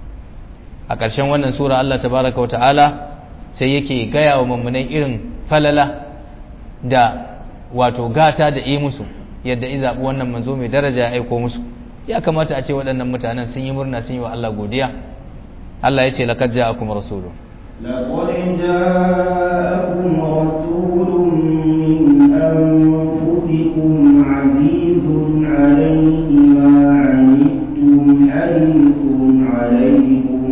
a ƙarshen wannan sura Allah tabaraka wa ta'ala sai yake gaya wa mummunai irin falala da wato gata da yi musu yadda in zaɓi wannan manzo mai daraja ya aiko musu ya kamata a ce waɗannan mutanen sun yi murna sun yi wa Allah godiya Allah ya ce laqad ja'akum rasulun لقد جاءكم رسول من أنفسكم عزيز عليه ما عنتم حريص عليكم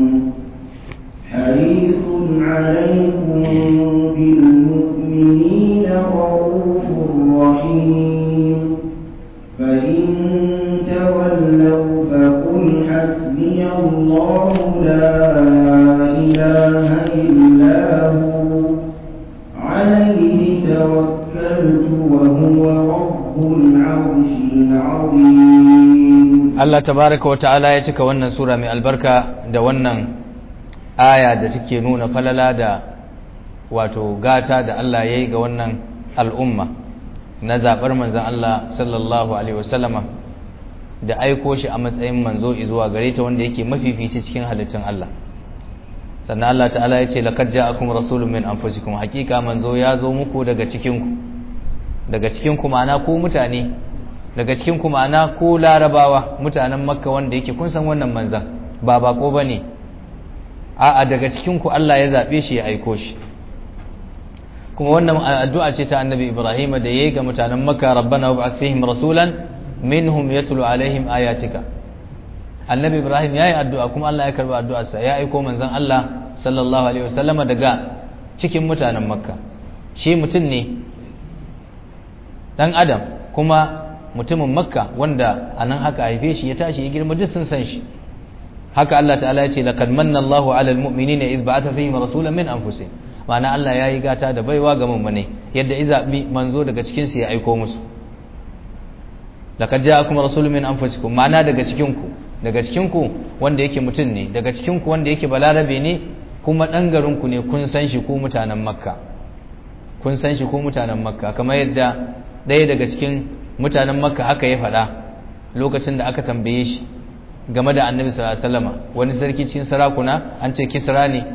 حريص عليكم بالمؤمنين رؤوف رحيم فإن تولوا فقل حسبي الله لا إله إلا هو عليه توكلت وهو رب العرش العظيم Allah tabaraka wa ta'ala ya cika wannan sura mai albarka da wannan aya da take nuna falala da wato gata da Allah ya yi ga wannan al'umma na zaɓar manzan Allah sallallahu Alaihi wasallama da aiko shi a matsayin manzo zuwa gare ta wanda yake mafifici cikin halittun Allah sannan Allah ta'ala ya ce laqad ja'akum rasulun min anfusikum hakika manzo ya zo muku daga cikinku daga cikinku ma'ana ku mutane daga cikin ku ma'ana ko larabawa mutanen makka wanda yake kun san wannan manzan ba bako ba ne a'a daga cikin ku Allah ya zaɓe shi ya aiko shi kuma wannan addu'a ce ta annabi ibrahim da yayi ga mutanen makka rabbana wab'ath fihim rasulan minhum yatlu alaihim ayatika annabi ibrahim yayi addu'a kuma Allah ya karba addu'arsa ya aiko manzon Allah sallallahu alaihi wasallama daga cikin mutanen makka shi mutum ne dan adam kuma mutumin makka wanda a nan haka haife shi ya tashi ya girma duk sun san shi haka Allah ta'ala ya ce laqad manna Allahu 'alal mu'minina idh ba'atha fihim rasulan min anfusihim ma'ana Allah yayi gata da baiwa ga mummune yadda iza bi manzo daga cikin su ya aiko musu laqad ja'akum rasulun min anfusikum ma'ana daga cikin ku daga cikin ku wanda yake mutum ne daga cikin ku wanda yake balarabe ne kuma dan garin ku ne kun san shi ku mutanen makka kun san shi ku mutanen makka kamar yadda ɗaya daga cikin mutanen makka haka ya faɗa lokacin da aka tambaye shi game da annabi sallallahu alaihi wasallam wani sarki cikin sarakuna an ce kisra ne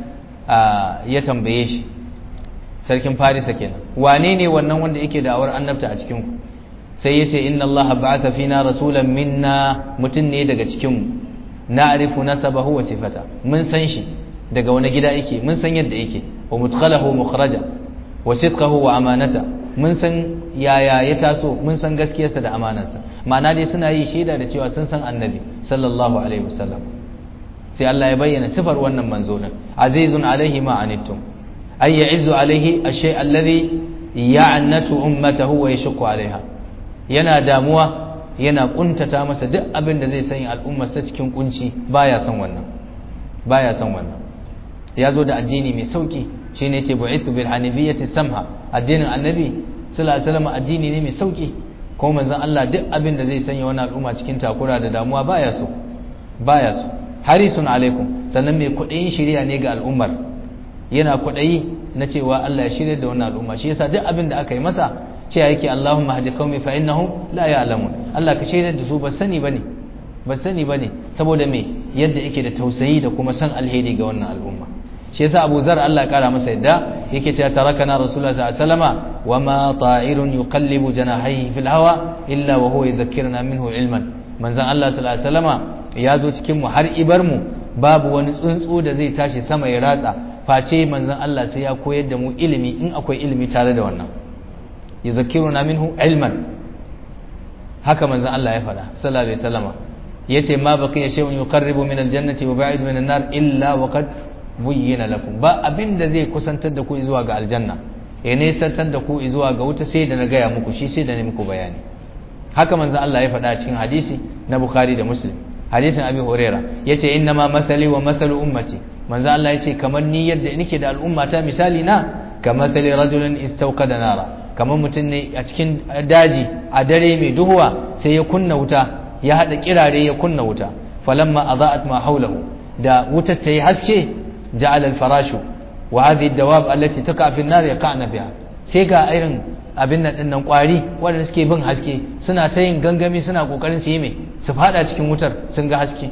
ya tambaye shi sarkin farisa kenan wane ne wannan wanda yake da'awar annabta a cikin ku sai yace inna allaha ba'atha fina rasulan minna mutun ne daga cikin mu na'rifu nasabahu wa sifata mun san shi daga wani gida yake mun san yadda yake wa mudkhalahu mukhraja wa sidqahu wa amanata mun san yaya ya taso mun san gaskiyarsa da amanarsa ma'ana dai suna yi shaida da cewa sun san annabi sallallahu alaihi wasallam sai Allah ya bayyana sifar wannan manzo din azizun alaihi ma anittum ay ya'izzu alaihi ash-shay alladhi ya'natu ummatahu wa yashqu alaiha yana damuwa yana kuntata masa duk abin da zai sanya al'ummar ta cikin kunci baya son wannan baya son wannan ya zo da addini mai sauki shine yace bu'ithu bil hanifiyyati samha addinin annabi sallallahu alaihi wasallam addini ne mai sauki ko manzon Allah duk abin da zai sanya wani al'umma cikin takura da damuwa baya so baya so harisun alaikum sannan mai kudayin shiriya ne ga al'ummar yana kudayi na cewa Allah ya shirya da wannan al'umma shi yasa duk abin da aka yi masa cewa yake Allahumma hadi qaumi fa innahum la ya'lamun Allah ka shirya da su ba sani bane ba sani bane saboda me yadda yake da tausayi da kuma san alheri ga wannan al'umma shi yasa Abu Zar Allah ya kara masa yadda yake cewa tarakana Rasulullah sallallahu alaihi wasallama wama ta'irun yuqallibu janahihi fil hawa illa wa huwa yadhakkuruna minhu ilman manzon Allah sallallahu alaihi wasallama ya zo cikin mu har ibar mu babu wani tsuntsu da zai tashi sama ya ratsa face manzon Allah sai ya koyar da mu ilimi in akwai ilimi tare da wannan yadhakkuruna minhu ilman haka manzon Allah ya faɗa sallallahu alaihi wasallama yace ma baqiya shay'un yuqarribu min aljannati wa ba'id min an-nar illa wa qad buyyina lakum ba abinda zai kusantar da ku zuwa ga aljanna ya nesantar da ku zuwa ga wuta sai da na gaya muku shi sai da ne muku bayani haka manzo Allah ya faɗa cikin hadisi na Bukhari da Muslim hadisin Abi Huraira yace inna ma mathali wa mathalu ummati manzo Allah yace kamar ni yadda nake da al'umma ta misali na kamathali rajulin istawqada nara kamar mutum ne a cikin daji a dare mai duhuwa sai ya kunna wuta ya hada kirare ya kunna wuta falamma adaat ma haulahu da wutar ta yi haske ja'ala al-farashu wa hadhihi ad-dawab allati taqa fi an-nar yaqa'na biha sai ga irin abin nan dinnan kwari wanda suke bin haske suna ta yin gangami suna kokarin su yi mai su fada cikin wutar sun ga haske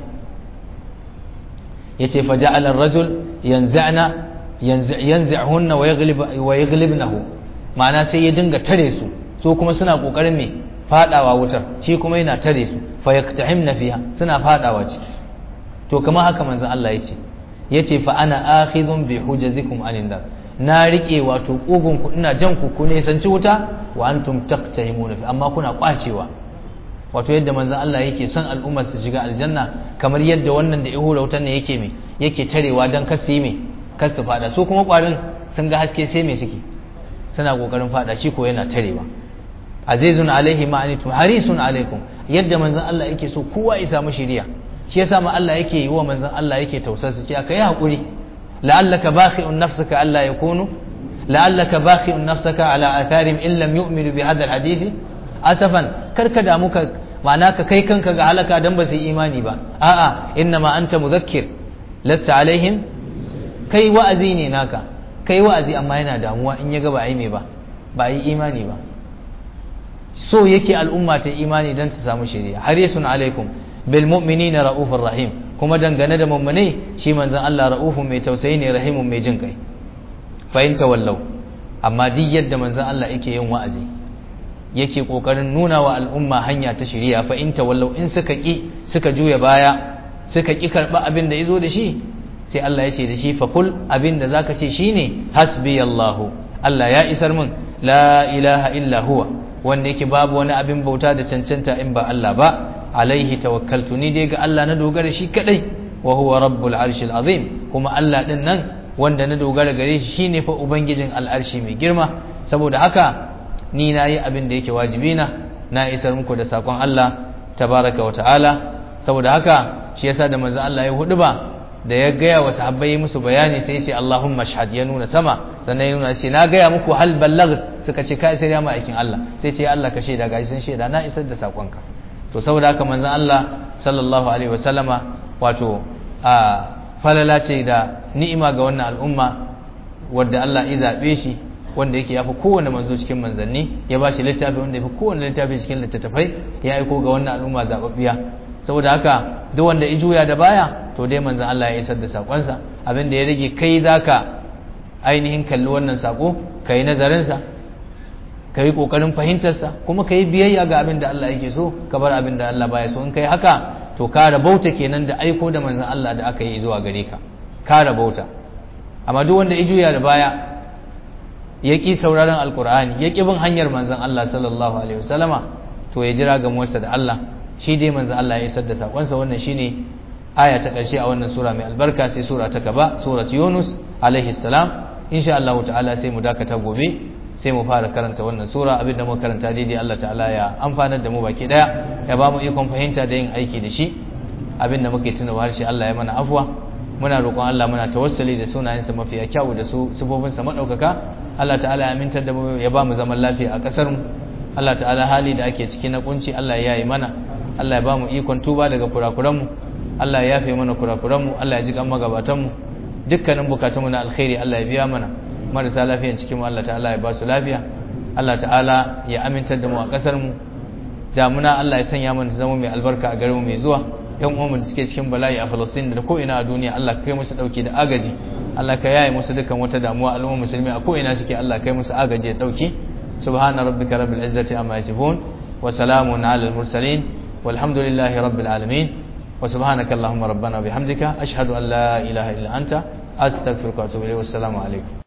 yace fa ja'ala ar-rajul yanza'na yanza'hunna wa yaghlib wa yaghlibnahu ma'ana sai ya dinga tare su so kuma suna kokarin mai fadawa wutar shi kuma yana tare su fa yaktahimna fiha suna fadawa ciki to kamar haka manzon Allah yace yace fa ana akhidhun bi hujazikum anin nar na rike wato kugun ku ina jan ku ku ne sanci wuta wa antum taqtahimuna fi amma kuna kwacewa wato yadda manzon Allah yake son al'ummar su shiga aljanna kamar yadda wannan da ihura wutan ne yake me yake tarewa dan kar su yi me kar su fada su kuma kwarin sun ga haske sai me suke suna kokarin fada shi ko yana tarewa azizun alaihi ma'anitum harisun alaikum yadda manzon Allah yake so kowa ya samu shiriya shi yasa ma Allah yake yi wa manzon Allah yake tausasa ce aka yi hakuri la'allaka bakhi'un nafsaka alla yakunu la'allaka bakhi'un nafsaka ala atharihim in lam yu'minu bi hadha alhadith asafan karka da muka ma'ana ka kai kanka ga halaka dan ba su yi imani ba a'a inna ma anta mudhakkir lasta alaihim kai wa'azi ne naka kai wa'azi amma yana damuwa in ya ga ba ai me ba ba yi imani ba so yake al'umma ta imani dan ta samu shari'a harisun alaikum bil mu'minina raufur rahim kuma dangane da mummune shi manzon Allah raufun mai tausayi ne rahimun mai jin kai fa in tawallau amma duk yadda manzon Allah yake yin wa'azi yake kokarin nuna wa al'umma hanya ta shari'a fa in tawallau in suka ki suka juya baya suka ki karba abin da yazo da shi sai Allah ya ce da shi fa kul abin da zaka ce shine hasbiyallahu Allah ya isar min la ilaha illa huwa wanda yake babu wani abin bauta da cancanta in ba Allah ba alaihi tawakkaltu ni dai ga Allah na dogara shi kadai wa huwa rabbul arshil azim kuma Allah din nan wanda na dogara gare shi shine fa ubangijin al'arshi mai girma saboda haka ni na yi abin da yake wajibi na na isar muku da sakon Allah tabaraka wa ta'ala saboda haka shi yasa da manzon Allah ya hudu ba da ya gaya wa sahabbai musu bayani sai ya ce Allahumma shahad ya nuna sama sannan ya nuna ce na gaya muku hal ballagt suka ce kai sai ya ma aikin Allah sai ce ya Allah ka shaida ga sun shaida na isar da sakonka to saboda haka manzon Allah sallallahu alaihi wasallama wato a falala ce da ni'ima ga wannan al'umma wadda Allah ya zabe shi wanda yake yafi kowanne manzo cikin manzanni ya bashi littafi wanda yafi kowanne littafi cikin littattafai ya aiko ga wannan al'umma zababbiya saboda haka duk wanda ya juya da baya to dai manzon Allah ya isar da sakonsa abin da ya rage kai zaka ainihin kalli wannan sako kai nazarin sa kai kokarin fahimtar sa kuma kai biyayya ga abin da Allah yake so ka bar abin da Allah baya so in kai haka to ka rabauta kenan da aiko da manzon Allah da aka yi zuwa gare ka ka rabauta amma duk wanda ya juya da baya ya ƙi sauraron alkur'ani ya ƙi bin hanyar manzon Allah sallallahu alaihi wasallama to ya jira ga muwarsa da Allah shi dai manzon Allah ya isar da sakonsa wannan shine aya ta ƙarshe a wannan sura mai albarka sai sura ta gaba surat Yunus alaihi salam insha Allah ta'ala sai mu dakata gobe sai mu fara karanta wannan sura abinda muka karanta daidai Allah ta'ala ya amfanar da mu baki daya ya ba mu ikon fahimta da yin aiki da shi abinda muke tunawa harshe Allah ya mana afwa muna roƙon Allah muna tawassuli da sunayensa mafiya kyau da su sifofinsa madaukaka Allah ta'ala ya amintar da mu ya ba mu zaman lafiya a ƙasar mu Allah ta'ala hali da ake ciki na kunci Allah ya yi mana Allah ya ba mu ikon tuba daga kurakuran mu Allah ya yafe mana kurakuran mu Allah ya ji kan magabatan mu dukkanin bukatun mu na alkhairi Allah ya biya mana marasa lafiyan cikin mu Allah ta'ala ya ba su lafiya Allah ta'ala ya amintar da mu a ƙasar mu damuna Allah ya sanya mana zama mai albarka a garin mu mai zuwa yan uwanmu da suke cikin bala'i a Falastin da ko ina a duniya Allah ka kai musu dauki da agaji Allah ka yaye musu dukkan wata damuwa al'ummar musulmi a ko ina suke Allah kai musu agaji da dauki subhana rabbika rabbil izzati amma yasifun wa salamun alal mursalin walhamdulillahi rabbil alamin wa subhanaka allahumma rabbana bihamdika ashhadu an la ilaha illa anta astaghfiruka wa atubu ilayk wassalamu alaikum